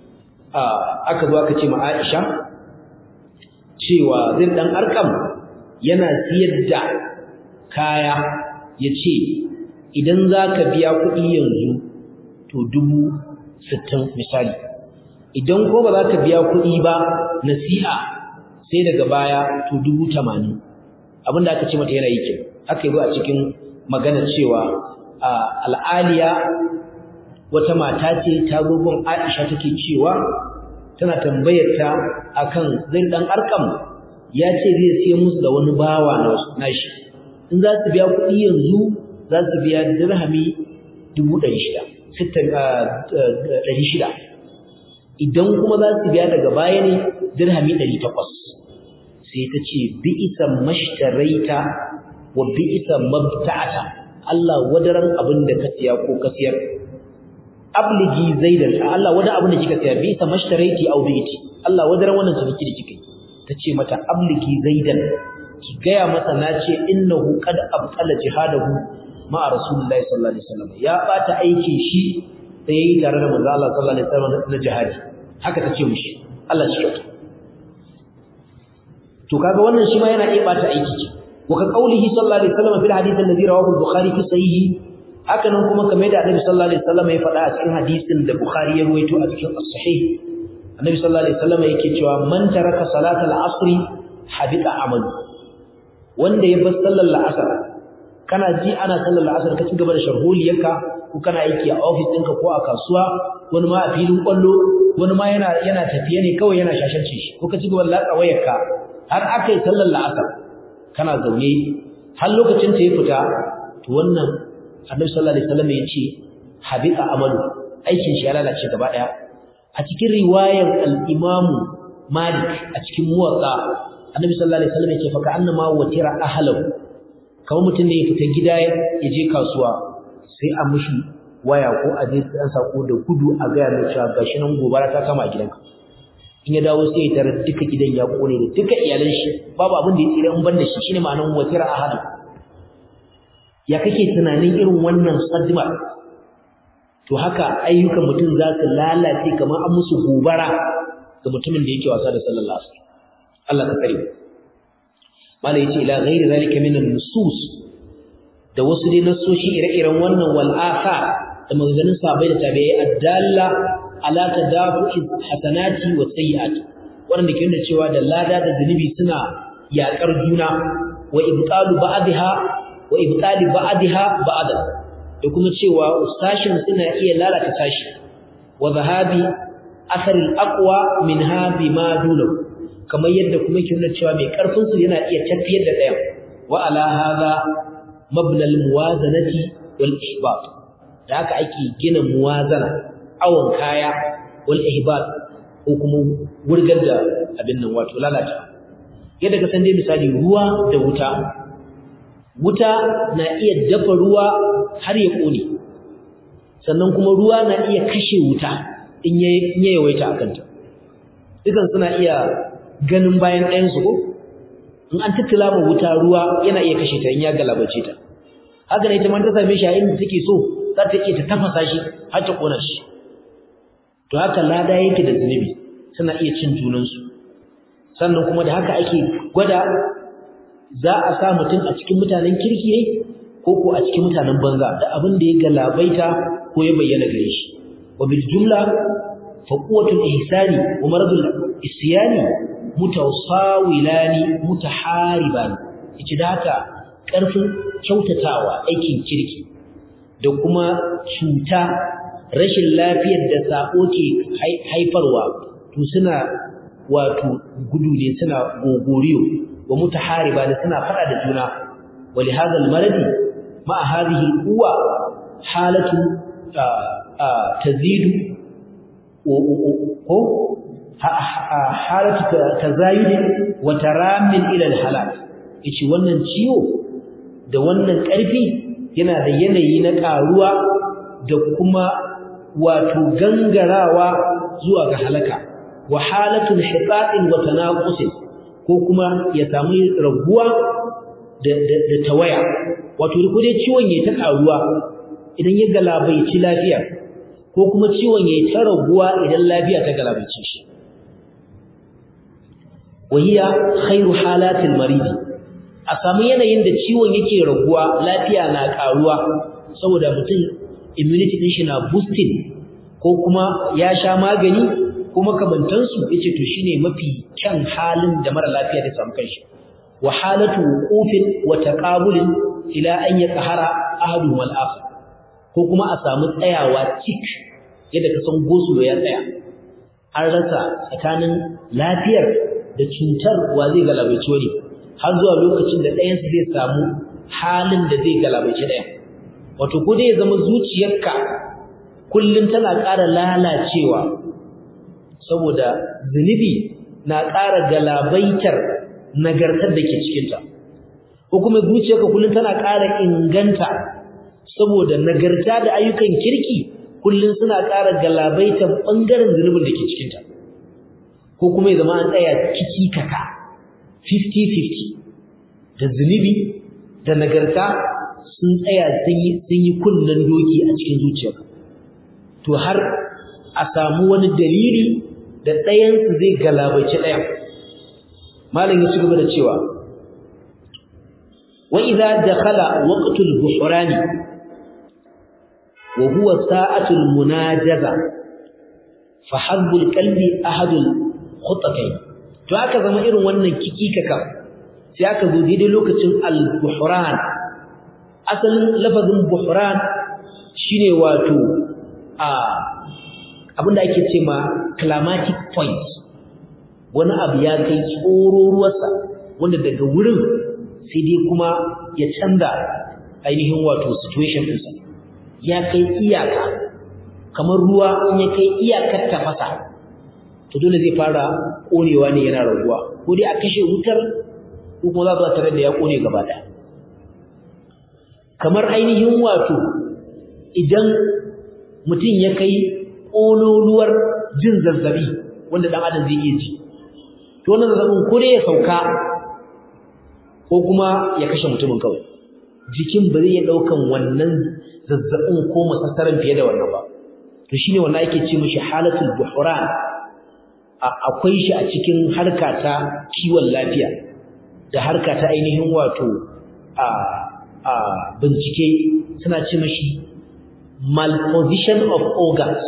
aka zo aka ce ma Aisha cewa zai dan arkam yana siyar da kaya yace idan zaka biya kuɗi yanzu to dubu sittin misali idan ko ba za ka biya kuɗi ba nasi'a sai daga baya to dubu tamanin abinda aka ce mata yana yi ke aka yi a cikin magana cewa al'aliya wata mata ce ta gogon aisha take cewa tana tambayar ta akan zai dan arkam ya ce zai siya musu da wani bawa na nashi in za su biya kuɗi yanzu za su biya dirhami dubu ɗari shida ɗari shida idan kuma za su biya daga baya ne dirhami ɗari takwas sai ta ce bi'isa mashtaraita wa bi'isa mabta'ata Allah wadaran abin da ka siya ko ka siyar abligi zaidan Allah wadaran abin da kika siya bi'isa mashtaraiti aw bi'iti Allah wadaran wannan ciniki da kike tace mata abligi zaidan ki gaya masa na ce innahu qad abtala jihadahu ma'a rasulullahi sallallahu alaihi wasallam ya bata aikin shi da yayi tare da manzo Allah sallallahu alaihi wasallam na jihadi haka tace mushi Allah shi kyauta to kaga wannan shi ma yana iya bata aiki ce wa ka qaulihi sallallahu alaihi wasallam fil hadith alladhi rawahu al-bukhari fi sahihi haka nan kuma kamar da annabi sallallahu alaihi wasallam ya faɗa a cikin hadisin da bukhari ya ruwaito a cikin as-sahih annabi sallallahu alaihi wasallam yake cewa man taraka salata al-asr habita amalu wanda ya bar sallar al-asr kana ji ana sallar al-asr ka ci gaba da sharholiyarka ko kana aiki a office ɗinka ko a kasuwa wani ma a filin kwallo wani ma yana yana tafiye ne kawai yana shashance shi ko ka ci gaba da latsa wayarka har aka yi sallar la'asar kana zaune har lokacin ta ya fita to wannan annabi sallallahu alaihi wasallam ya ce habita amalu aikin shi ya lalace gaba daya a cikin riwayar al-imam malik a cikin muwatta annabi sallallahu alaihi wasallam ya ce fa ka annama watira ahlahu kamar mutum ne ya fita gida ya je kasuwa sai a mushi waya ko a je dan sako da gudu a ga mai cewa gashi nan gobara ta kama gidanka in ya dawo sai ya tarar duka gidan ya kone da duka iyalan shi babu abin da ya tsira in ban da shi shine ma'anar watira ahadu ya kake tunanin irin wannan sadma to haka ayyukan mutum za su lalace kamar an musu gobara ga mutumin da yake wasa da sallallahu alaihi wasallam Allah ka tsare malai yace ila ghairi zalika min an-nusus da wasu dai nasoshi ire-iren wannan wal asa da maganganun sahabbai da tabi'ai addalla ala tadafu'i hasanati wa sayyi'ati wanda ke nuna cewa da lada da zunubi suna yakar juna wa ibtalu ba'daha wa ibtali ba'daha ba'da da kuma cewa sashin suna iya lalata sashi wa zahabi athar al-aqwa minha bima dunahu kamar yadda kuma ke nuna cewa mai karfin su yana iya tafiyar da ɗayan wa ala hadha mabna al-muwazanati wal ihbat da haka ake gina muwazana awon kaya wal ihbat ko kuma wurgar da abin nan wato lalata yadda ka san dai misali ruwa da wuta wuta na iya dafa ruwa har ya kone sannan kuma ruwa na iya kashe wuta in ya yawaita a kanta dukan suna iya ganin bayan ɗayansu ko in an tattala ma wuta ruwa yana iya kashe ta in ya galabace ta haka ne ita ma ta same shi a inda take so za ta iya ta tafasa shi har ta kona shi to haka lada yake da zunubi suna iya cin junansu sannan kuma da haka ake gwada za a sa mutum a cikin mutanen kirki ne ko ko a cikin mutanen banza da abin da ya galabaita ko ya bayyana gare shi wa bil jumla fa quwwatul ihsani wa maradul isyani mutawasawilani mutahariban yace da haka karfin kyautatawa aikin kirki da kuma cuta rashin lafiyar da sako ke haifarwa to suna wato gudu ne suna gogoriyo wa mutahariba da suna fada da juna wali hadha almaradi ma hadhihi alquwa halatu tazidu ko halatu tazayud wa taramin ila alhalak yace wannan ciwo da wannan karfi yana da yanayi na karuwa da kuma wato gangarawa zuwa ga halaka wa halatun hiqaqin wa tanaqusin ko kuma ya samu raguwa da da tawaya wato ko dai ciwon ya ta karuwa idan ya galabaici lafiya ko ko kuma ciwon yayi ta raguwa idan lafiya ta galabaice shi wahiya khairu halatil marid a samu yanayin da ciwon yake raguwa lafiya na karuwa saboda mutum immunity din shi na boosting ko kuma ya sha magani ko makamantansu yace to shine mafi kyan halin da mara lafiya da samu kanshi wa halatu wuqufin wa taqabulin ila an yaqhara ahadu wal akhar ko kuma a samu tsayawa cik yadda ka san gosulo ya tsaya an rasa tsakanin lafiyar da cutar wa zai galabaici wani har zuwa lokacin da ɗayansu zai samu halin da zai galabaici ɗayan wato ko dai ya zama zuciyarka kullum tana ƙara lalacewa saboda zunubi na ƙara galabaitar nagartar da ke cikinta ko kuma zuciyarka kullum tana ƙara inganta saboda nagarta da ayyukan kirki kullum suna ƙara galabaitar ɓangaren zunubin da ke cikinta ko kuma ya zama an tsaya kiki kaka 50-50 da zunubi da nagarta sun tsaya sun yi kunnen doki a cikin zuciyarka to har a samu wani dalili da ɗayansu zai galabaici ɗayan malam ya ci gaba da cewa wa idza dakhala waqtul buhrani wa huwa sa'atul munajaza fa hazzul qalbi ahadul khutatayn to aka zama irin wannan kikikaka sai aka zo daidai lokacin al-buhran asalin lafazin buhran shine wato a abinda ake ce ma climatic point wani abu ya kai tsoro ruwarsa wanda daga wurin sai dai kuma ya canza ainihin wato situation ɗinsa ya kai iyaka kamar ruwa in ya kai iyakar tafasa to dole zai fara ƙonewa ne yana raguwa ko dai a kashe wutar ko kuma za su tare da ya ƙone gaba ɗaya kamar ainihin wato idan mutum ya kai ƙololuwar jin zazzabi wanda ɗan adam zai iya ji to wannan zazzabin ko dai ya sauka ko kuma ya kashe mutumin kawai jikin ba zai iya ɗaukan wannan zazzabin ko masassaran fiye da wannan ba to shine wannan ake ce mishi halatul buhran akwai shi a cikin harka ta kiwon lafiya da harka ta ainihin wato a a bincike suna ce mishi malposition of organs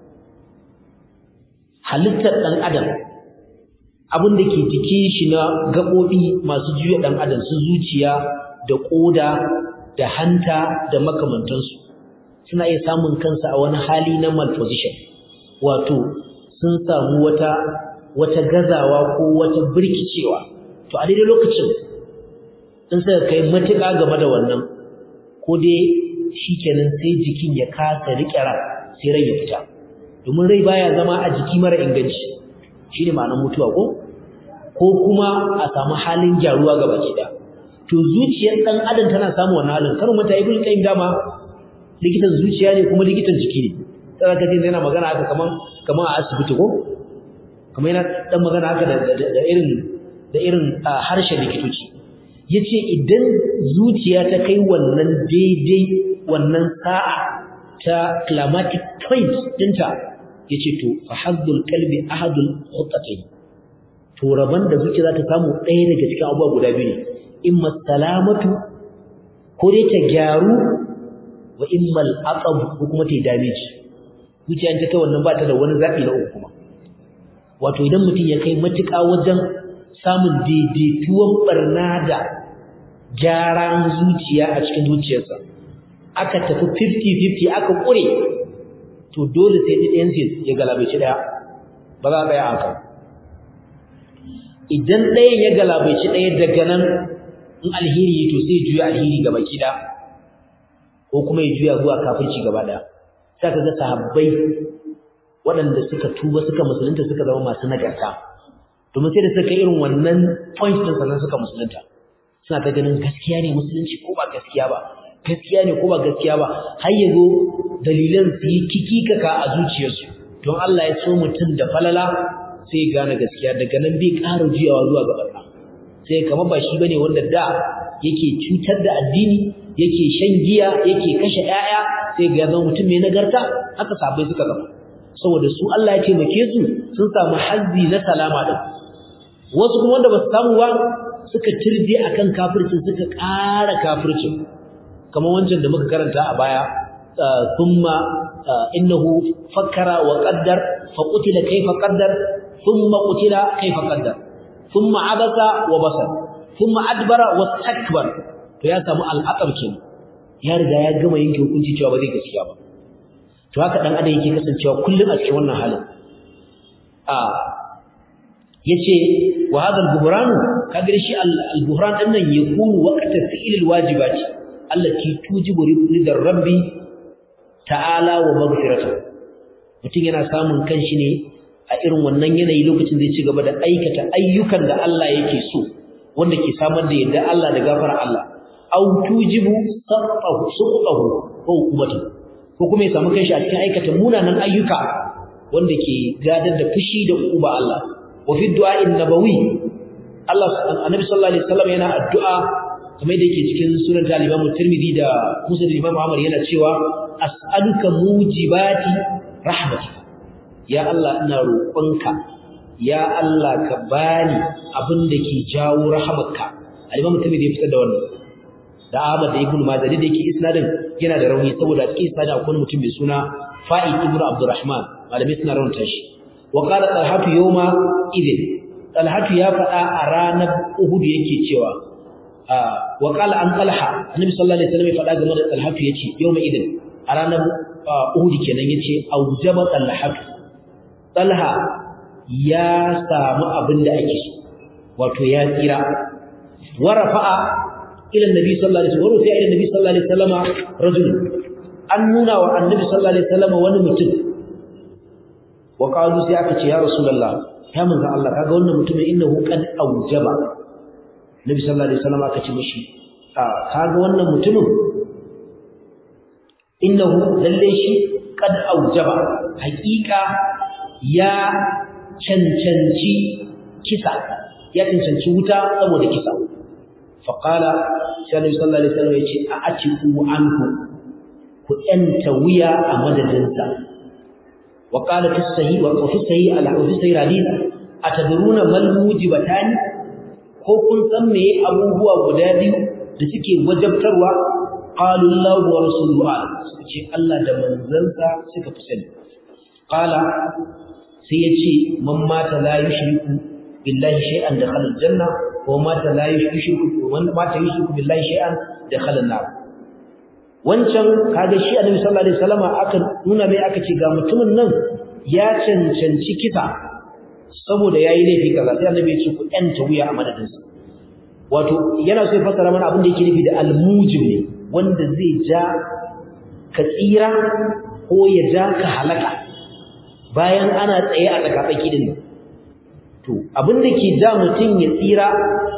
halittar ɗan adam abin da ke jikin shi na gaɓoɓi masu juya ɗan adam su zuciya da ƙoda da hanta da makamantansu suna iya samun kansa a wani hali na malposition wato sun samu wata wata gazawa ko wata birkicewa to a daidai lokacin in suka kai matuƙa game da wannan ko dai shikenan sai jikin ya kasa riƙe ran sai rai ya fita domin rai baya zama a jiki mara inganci shine ma'anar mutuwa ko ko kuma a samu halin gyaruwa gaba ki to zuciyar dan adam tana samu wannan halin kar mata ibn qayyim dama likitan zuciya ne kuma likitan jiki ne sai ka ji yana magana haka kaman kaman a asibiti ko kamar yana dan magana haka da irin da irin harshen likitoci yace idan zuciya ta kai wannan daidai wannan sa'a ta climatic point dinta yace to fa hazzul qalbi ahadul khutatayn to raban da zuciya za ta samu ɗaya daga cikin abubuwa guda biyu ne imma salamatu ko dai ta gyaru wa imma al-aqab ko kuma ta damage zuciya ta kai wannan ba ta da wani zabi na uku kuma wato idan mutum ya kai matuƙa wajen samun daidaituwan barna da gyaran zuciya a cikin zuciyarsa aka tafi 50-50 aka ƙure to dole sai ɗayan ya galabaici ɗaya ba za a tsaya haka idan ɗayan ya galabaici ɗaya daga nan in alheri to sai juya alheri gaba kida ko kuma ya juya zuwa kafirci gaba ɗaya sai ka ga sahabbai waɗanda suka tuba suka musulunta suka zama masu nagarta domin sai da suka irin wannan point din sannan suka musulunta suna ta ganin gaskiya ne musulunci ko ba gaskiya ba gaskiya ne ko ba gaskiya ba har yazo dalilan su yi kikikaka a zuciyarsu don Allah ya so mutum da falala sai ya gane gaskiya daga nan bai ƙara juyawa zuwa ga barna sai kamar ba shi bane wanda da yake cutar da addini yake shan giya yake kashe 'ya'ya sai ga zama mutum mai nagarta haka sabai suka zama saboda su Allah ya taimake su sun samu hazzi na salama din wasu kuma wanda ba su samu ba suka tirje akan kafircin suka ƙara kafircin kamar wancan da muka karanta a baya thumma innahu fakkara wa qaddar fa qutila kayfa qaddar thumma qutila kayfa qaddar thumma abasa wa basar thumma adbara wastakbar to ya samu al'aqab kenan ya riga ya gama yanke hukunci cewa ba zai gaskiya ba to haka dan adam yake kasancewa kullum a cikin wannan halin a yace wa hadha al-buhran kaga shi al-buhran din nan yakunu waqta fi'l al-wajibati allati tujibu ridar rabbi ta'ala wa maghfiratuh mutum yana samun kanshi ne a irin wannan yanayi lokacin zai ci gaba da aikata ayyukan da Allah yake so wanda ke samar da yadda Allah da gafara Allah aw tujibu saqahu suqahu ko hukumatu ko kuma ya samu kanshi a cikin aikata munanan ayyuka wanda ke gadar da fushi da uba Allah wa fi du'a'in nabawi Allah annabi sallallahu alaihi wasallam yana addu'a kamar da yake cikin sunan al-Imam Tirmidhi da Muslim Imam Ahmad yana cewa as'aluka mujibati rahmatika ya Allah ina roƙonka ya Allah ka bani abin da ke jawo rahamarka al-Imam Tirmidhi ya fitar da wannan da Ahmad da Ibn Majah da yake isnadin yana da rauni saboda cikin isnadin akwai mutum mai suna Fa'id ibn Abdurrahman malamai suna raunta shi wa qala talhatu yawma idin talhatu ya faɗa a ranar Uhud yake cewa wa qala an talha annabi sallallahu alaihi wasallam ya faɗa game da talhatu yace yawma idin a ranar Uhud kenan yace aujaba talhatu talha ya samu abin da ake so wato ya tsira wa rafa'a ila annabi sallallahu alaihi wasallam rufi'a ila annabi sallallahu alaihi wasallam rajul an nuna wa annabi sallallahu alaihi wasallam wani mutum wa qalu sai aka ce ya rasulullah ya manzo Allah kaga wannan mutumin innahu qad aujaba nabi sallallahu alaihi wasallam aka ce mishi kaga wannan mutumin innahu lalle shi qad aujaba haqiqa ya cancanci kisa ya cancanci wuta saboda kisa faqala sai nabi sallallahu alaihi wasallam ya ce a atiku anhu ku yanta wuya a madadinsa wa qala fi sahih wa fi sahih al fi sahih hadith atadruna mal mujibatan ko kun san me abubuwa guda biyu da suke wajabtarwa qalu Allah wa rasuluhu suka ce Allah da manzansa suka fi sani qala sai yace man mata la yushriku billahi shay'an dakhala aljanna wa mata la yushriku man mata yushriku billahi shay'an dakhala an-nar wancan kaga shi annabi sallallahu alaihi wasallam aka nuna mai aka ce ga mutumin nan ya cancanci kisa saboda yayi laifi kaza sai annabi ya ce ku yanta wuya a madadin sa wato yana so ya fassara mana abin da yake nufi da almujib ne wanda zai ja ka tsira ko ya ja ka halaka bayan ana tsaye a tsakatsaki din to abin da ke ja mutum ya tsira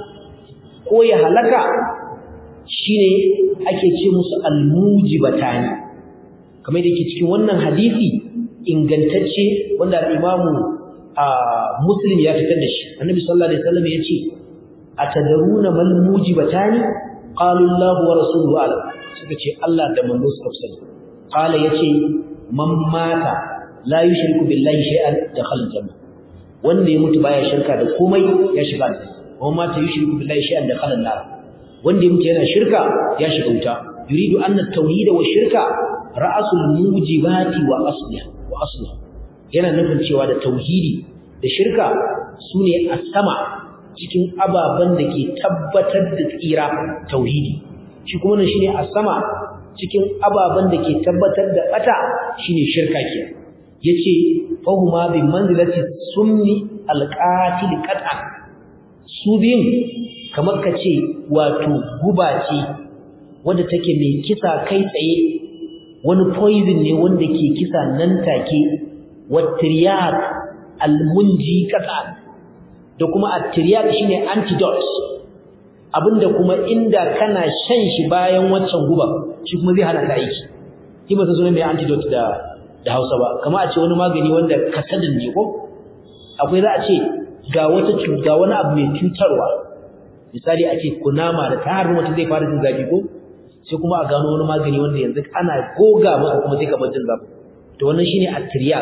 ko ya halaka shine ake ce musu almujibatani kamar da yake cikin wannan hadisi ingantacce wanda al-Imam Muslim ya fitar da shi Annabi sallallahu alaihi wasallam yace atadaruna mal mujibatani qalu Allahu wa rasuluhu alam suka ce Allah da manzo suka sani qala yace man mata la yushriku billahi shay'an dakhala janna wanda ya mutu baya shirka da komai ya shiga aljanna wa mata yushriku billahi shay'an dakhala an-nar wanda ya mutu yana shirka ya shiga wuta yuridu anna at-tauhid wa shirka ra'sul mujibati wa asliha wa asliha yana nufin cewa da tauhidi da shirka sune a sama cikin ababan da ke tabbatar da tsira tauhidi shi kuma nan shine a sama cikin ababan da ke tabbatar da bata shine shirka ke yace fahuma bi manzilati sunni alqatil qat'an su biyun kamar ka ce wato guba ce wadda take mai kisa kai tsaye wani poison ne wanda ke kisa nan take watriyat almunji kasa da kuma atriyat shine antidote abinda kuma inda kana shan shi bayan waccan guba shi kuma zai hana ka aiki shi ba san sunan mai antidote da da Hausa ba kamar a ce wani magani wanda kasadin ne ko akwai za a ce ga wata ga wani abu mai cutarwa misali a ce kunama da ta harbi mutum zai fara jin zafi ko sai kuma a gano wani magani wanda yanzu ana goga maka kuma sai ka bar jin zafi to wannan shine at-tiryak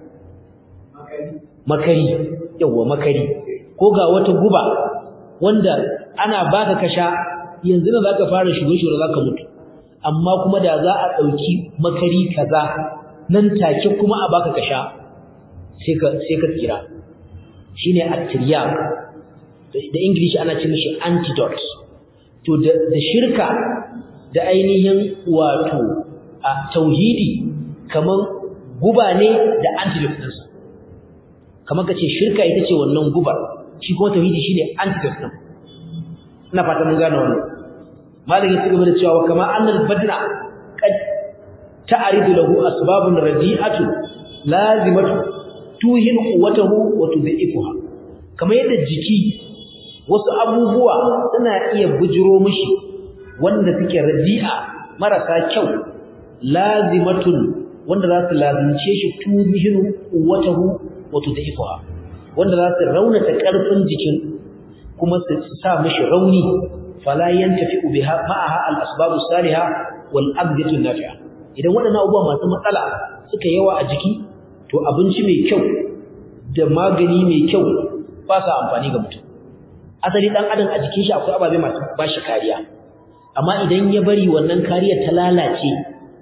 makari yawa makari ko ga wata guba wanda ana baka kasha yanzu nan zaka fara shure-shure zaka mutu amma kuma da za a dauki makari kaza nan take kuma a baka kasha sai ka sai ka tsira shine at-tiryak da english ana ce mishi antidote to da shirka da ainihin wato a tauhidi kaman guba ne da antidote ɗinsa kamar ka ce shirka ita ce wannan gubar shi kuma tauhidi shine antidote ɗin ina fata mun gane wannan malam ya cigaba da cewa kama annal badna qad ta'ridu lahu asbabun radi'atu lazimatu tuhin quwwatahu wa tudhifuha kamar yadda jiki wasu abubuwa suna iya bujiro mishi wanda suke radi'a marasa kyau lazimatun wanda za su lazimce shi tuhin quwwatahu wa tudhifuha wanda za su raunata karfin jikin kuma su sa mishi rauni fala yantafi'u biha ma'aha al-asbab as-salihah wal aqdatu an-nafi'a idan waɗannan abubuwa masu matsala suka yawa a jiki to abinci mai kyau da magani mai kyau ba sa amfani ga mutum asali dan adam a jikin shi akwai ababe masu bashi kariya amma idan ya bari wannan kariya ta lalace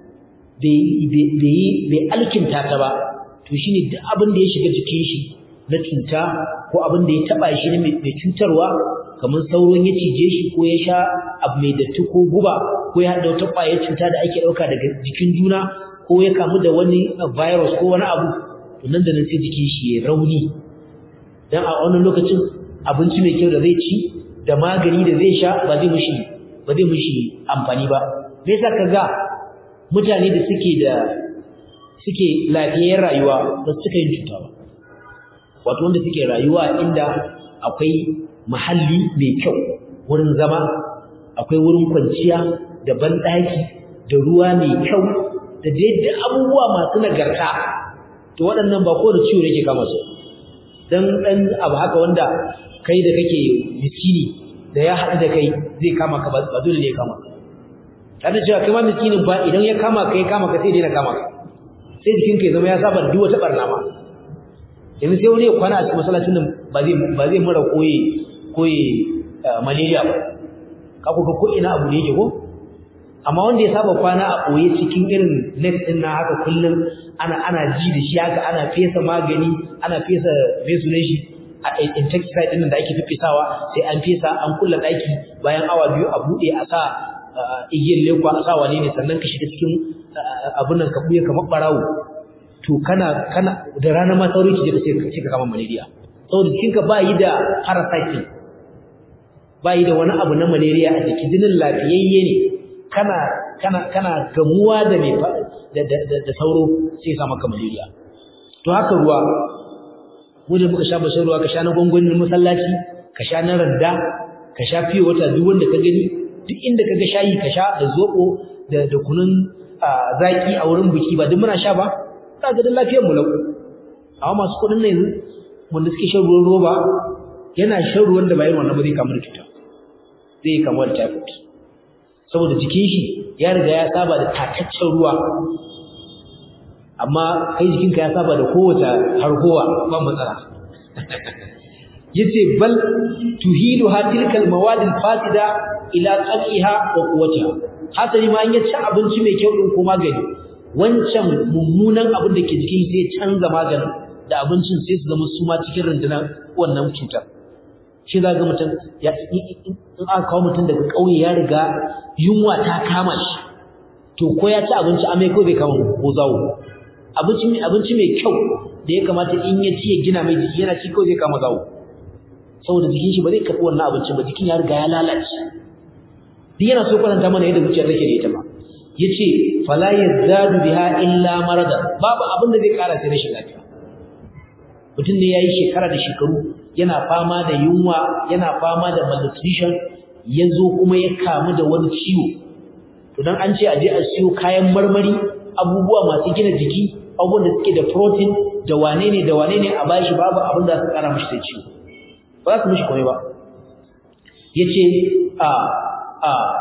bai bai bai alkinta ta ba to shine duk abin da ya shiga jikin shi na cuta ko abin da ya taba shi ne mai cutarwa kamar sauron ya cije shi ko ya sha abu mai datti ko guba ko ya haɗa wata ƙwayar cuta da ake ɗauka daga jikin juna ko ya kamu da wani virus ko wani abu to nan da nan sai jikin shi ya rauni dan a wannan lokacin abinci mai kyau da zai ci da magani da zai sha ba zai mushi ba zai mushi amfani ba me yasa kaga mutane da suke da suke lafiyar rayuwa ba su cika yin cuta ba wato wanda suke rayuwa inda akwai mahalli mai kyau wurin zama akwai wurin kwanciya da banɗaki da ruwa mai kyau da daidai abubuwa masu nagarta to waɗannan ba kowane ciwo yake kama su dan dan abu haka wanda kai da kake miskini da ya haɗu da kai zai kama ka ba dole ne ya kama ka kada cewa kai ma miskinin ba idan ya kama ka ya kama ka sai dai na kama ka sai jikinka ya zama ya saba da duk wata barna ma yanzu sai wani ya kwana a cikin masallacin nan ba zai ba zai mura koyi koyi malaria ba ka ku ko ina abu ne yake ko amma wanda ya saba kwana a boye cikin irin net din na haka kullum ana ana ji da shi haka ana fesa magani ana fesa fesu ne shi a insecticide din da ake fifisawa sai an fesa an kulla daki bayan awa biyu a bude a sa igiyar lekwa a sa wane ne sannan ka shiga cikin abun nan ka buye kamar barawo to kana kana da rana ma sauri ki je ka ce ka kama malaria saboda jikinka ba yi da parasite ba yi da wani abu na malaria a jiki jinin lafiyayye ne kana kana kana gamuwa da mai da da da sauro sai sa maka malaria to haka ruwa mu da muka sha bashin ruwa ka sha na gongonin masallaci ka sha na randa ka sha fiye wata duk wanda ka gani duk inda ka ga shayi ka sha da zobo da da kunun zaki a wurin biki ba duk muna sha ba ka ga lafiyar mu lau amma masu kudin ne wanda suke shan ruwan roba yana shan ruwan da bayan wannan ba zai kamu da cuta zai kamu da typhoid saboda jikin shi ya riga ya saba da tataccen ruwa amma kai jikinka ya saba da kowace harkowa ba matsala yace bal tuhiluha tilkal mawadil fasida ila qal'iha wa quwwatiha hasali ma in ya ci abinci mai kyau din ko magani wancan mummunan abin da ke jikin sai canza maganin da abincin sai su zama su ma cikin rundunar wannan cutar shi za ga mutum ya in aka kawo mutum daga ƙauye ya riga yunwa ta kama shi to ko ya ci abinci amai ko bai kama ko zawo abinci mai abinci mai kyau da ya kamata in ya ci ya gina mai jiki yana ci ko zai kama zawo saboda jikin shi ba zai karɓi wannan abincin ba jikin ya riga ya lalace duk yana so kwatanta mana yadda zuciya take da ita ba yace fala yazadu biha illa marada babu abin da zai ƙara sai rashin lafiya mutum ne yayi shekara da shekaru yana fama da yunwa yana fama da malnutrition yazo kuma ya kamu da wani ciwo to dan an ce a je a siyo kayan marmari abubuwa masu gina jiki abubuwan da suke da protein da wane ne da wane ne a bashi babu abin da su kara mishi da ciwo ba za su mishi komai ba yace a a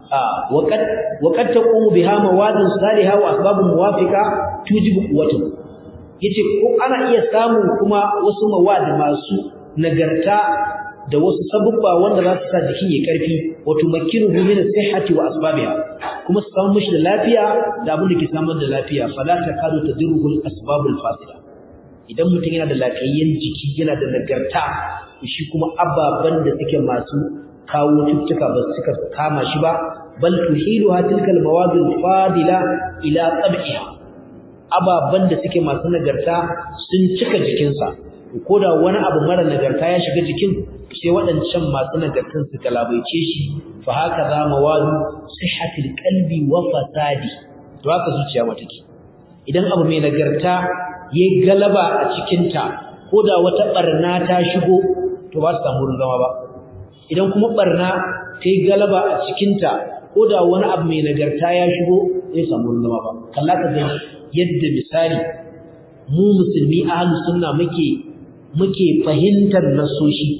وقد وقد تقوم بها مواد صالحه واسباب موافقه توجب قوته yace ko ana iya samu kuma wasu mawad masu nagarta da wasu sabubba wanda za su sa jikin ya karfi wato makinuhu min sihhati wa asbabiha kuma su samu mishi da lafiya da abin da ke samar da lafiya fala takadu tadruhul asbabul fasida idan mutum yana da lafiyayyen jiki yana da nagarta shi kuma ababan da suke masu kawo cututtuka ba su suka kama shi ba bal tuhiluha tilka almawadil fadila ila tab'iha ababan da suke masu nagarta sun cika jikinsa ko da wani abu mara nagarta ya shiga jikin sai waɗancan masu nagartan su galabaice shi fa haka za mawadu sihhatil qalbi wa fasadi to haka zuciya mata ke idan abu mai nagarta yayi galaba a cikin ta ko da wata barna ta shigo to ba ta samu zama ba idan kuma barna ta yi galaba a cikinta ko da wani abu mai nagarta ya shigo zai samu zama ba kalla ka gani yadda misali mu musulmi ahlu sunna muke muke fahimtar nasoshi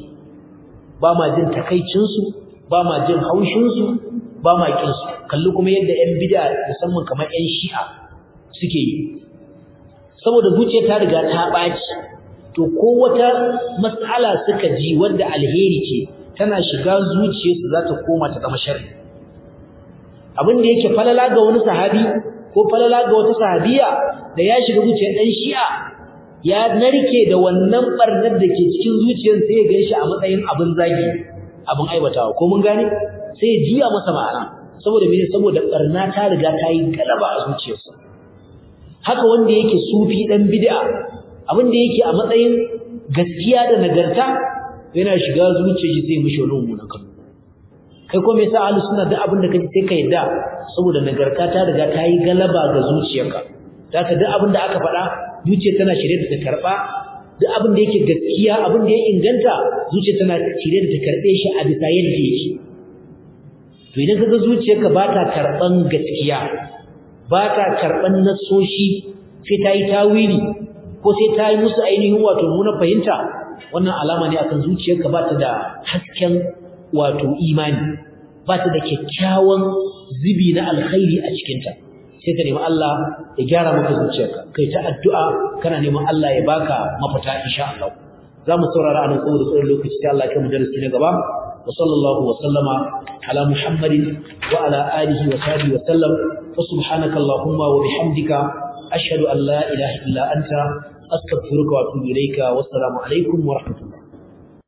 ba ma jin takaicinsu ba ma jin haushinsu ba ma kinsu kalli kuma yadda yan bid'a musamman kamar yan shi'a suke yi saboda zuciya ta riga ta ɓaci to ko wata mas'ala suka ji wanda alheri ce tana shiga zuciyarsu za ta koma ta zama sharri abin da yake falala ga wani sahabi ko falala ga wata sahabiya da ya shiga zuciyar dan shi'a ya narke da wannan barnar da ke cikin zuciyar sai ya ganshi a matsayin abin zagi abin aibatawa ko mun gane sai ya jiya masa ma'ana saboda mene saboda barna ta riga ta yi galaba a zuciyarsa haka wanda yake sufi dan bid'a abin da yake a matsayin gaskiya da nagarta yana shiga zuciyar shi sai mishi wani mummunan kallo kai ko me yasa ahlus sunna duk abin da kaji sai ka yadda saboda nagarta ta riga ta yi galaba ga zuciyarka zaka duk abin da aka faɗa zuciya tana shirye da ta karba duk abin da yake gaskiya abin da ya inganta zuciya tana shirye da ta karbe shi a bisa yadda yake to idan kaga zuciyarka ba ta karban gaskiya ba ta karban nasoshi sai ta yi tawili ko sai ta yi musu ainihin wato muna fahimta wannan alama ne akan zuciyarka ba ta da hasken wato imani ba ta da kyakkyawan zubi na alkhairi a cikinta sai ka nemi Allah ya gyara maka zuciyarka kai ta addu'a kana neman Allah ya baka mafita insha Allah za mu saurara anan saboda tsawon lokaci sai Allah ya kai mu darasi na gaba wa sallallahu wa sallama ala muhammadin wa ala alihi wa sahbihi wa sallam wa subhanaka allahumma wa bihamdika ashhadu an la ilaha illa anta astaghfiruka wa atubu ilayka wassalamu alaikum wa rahmatullahi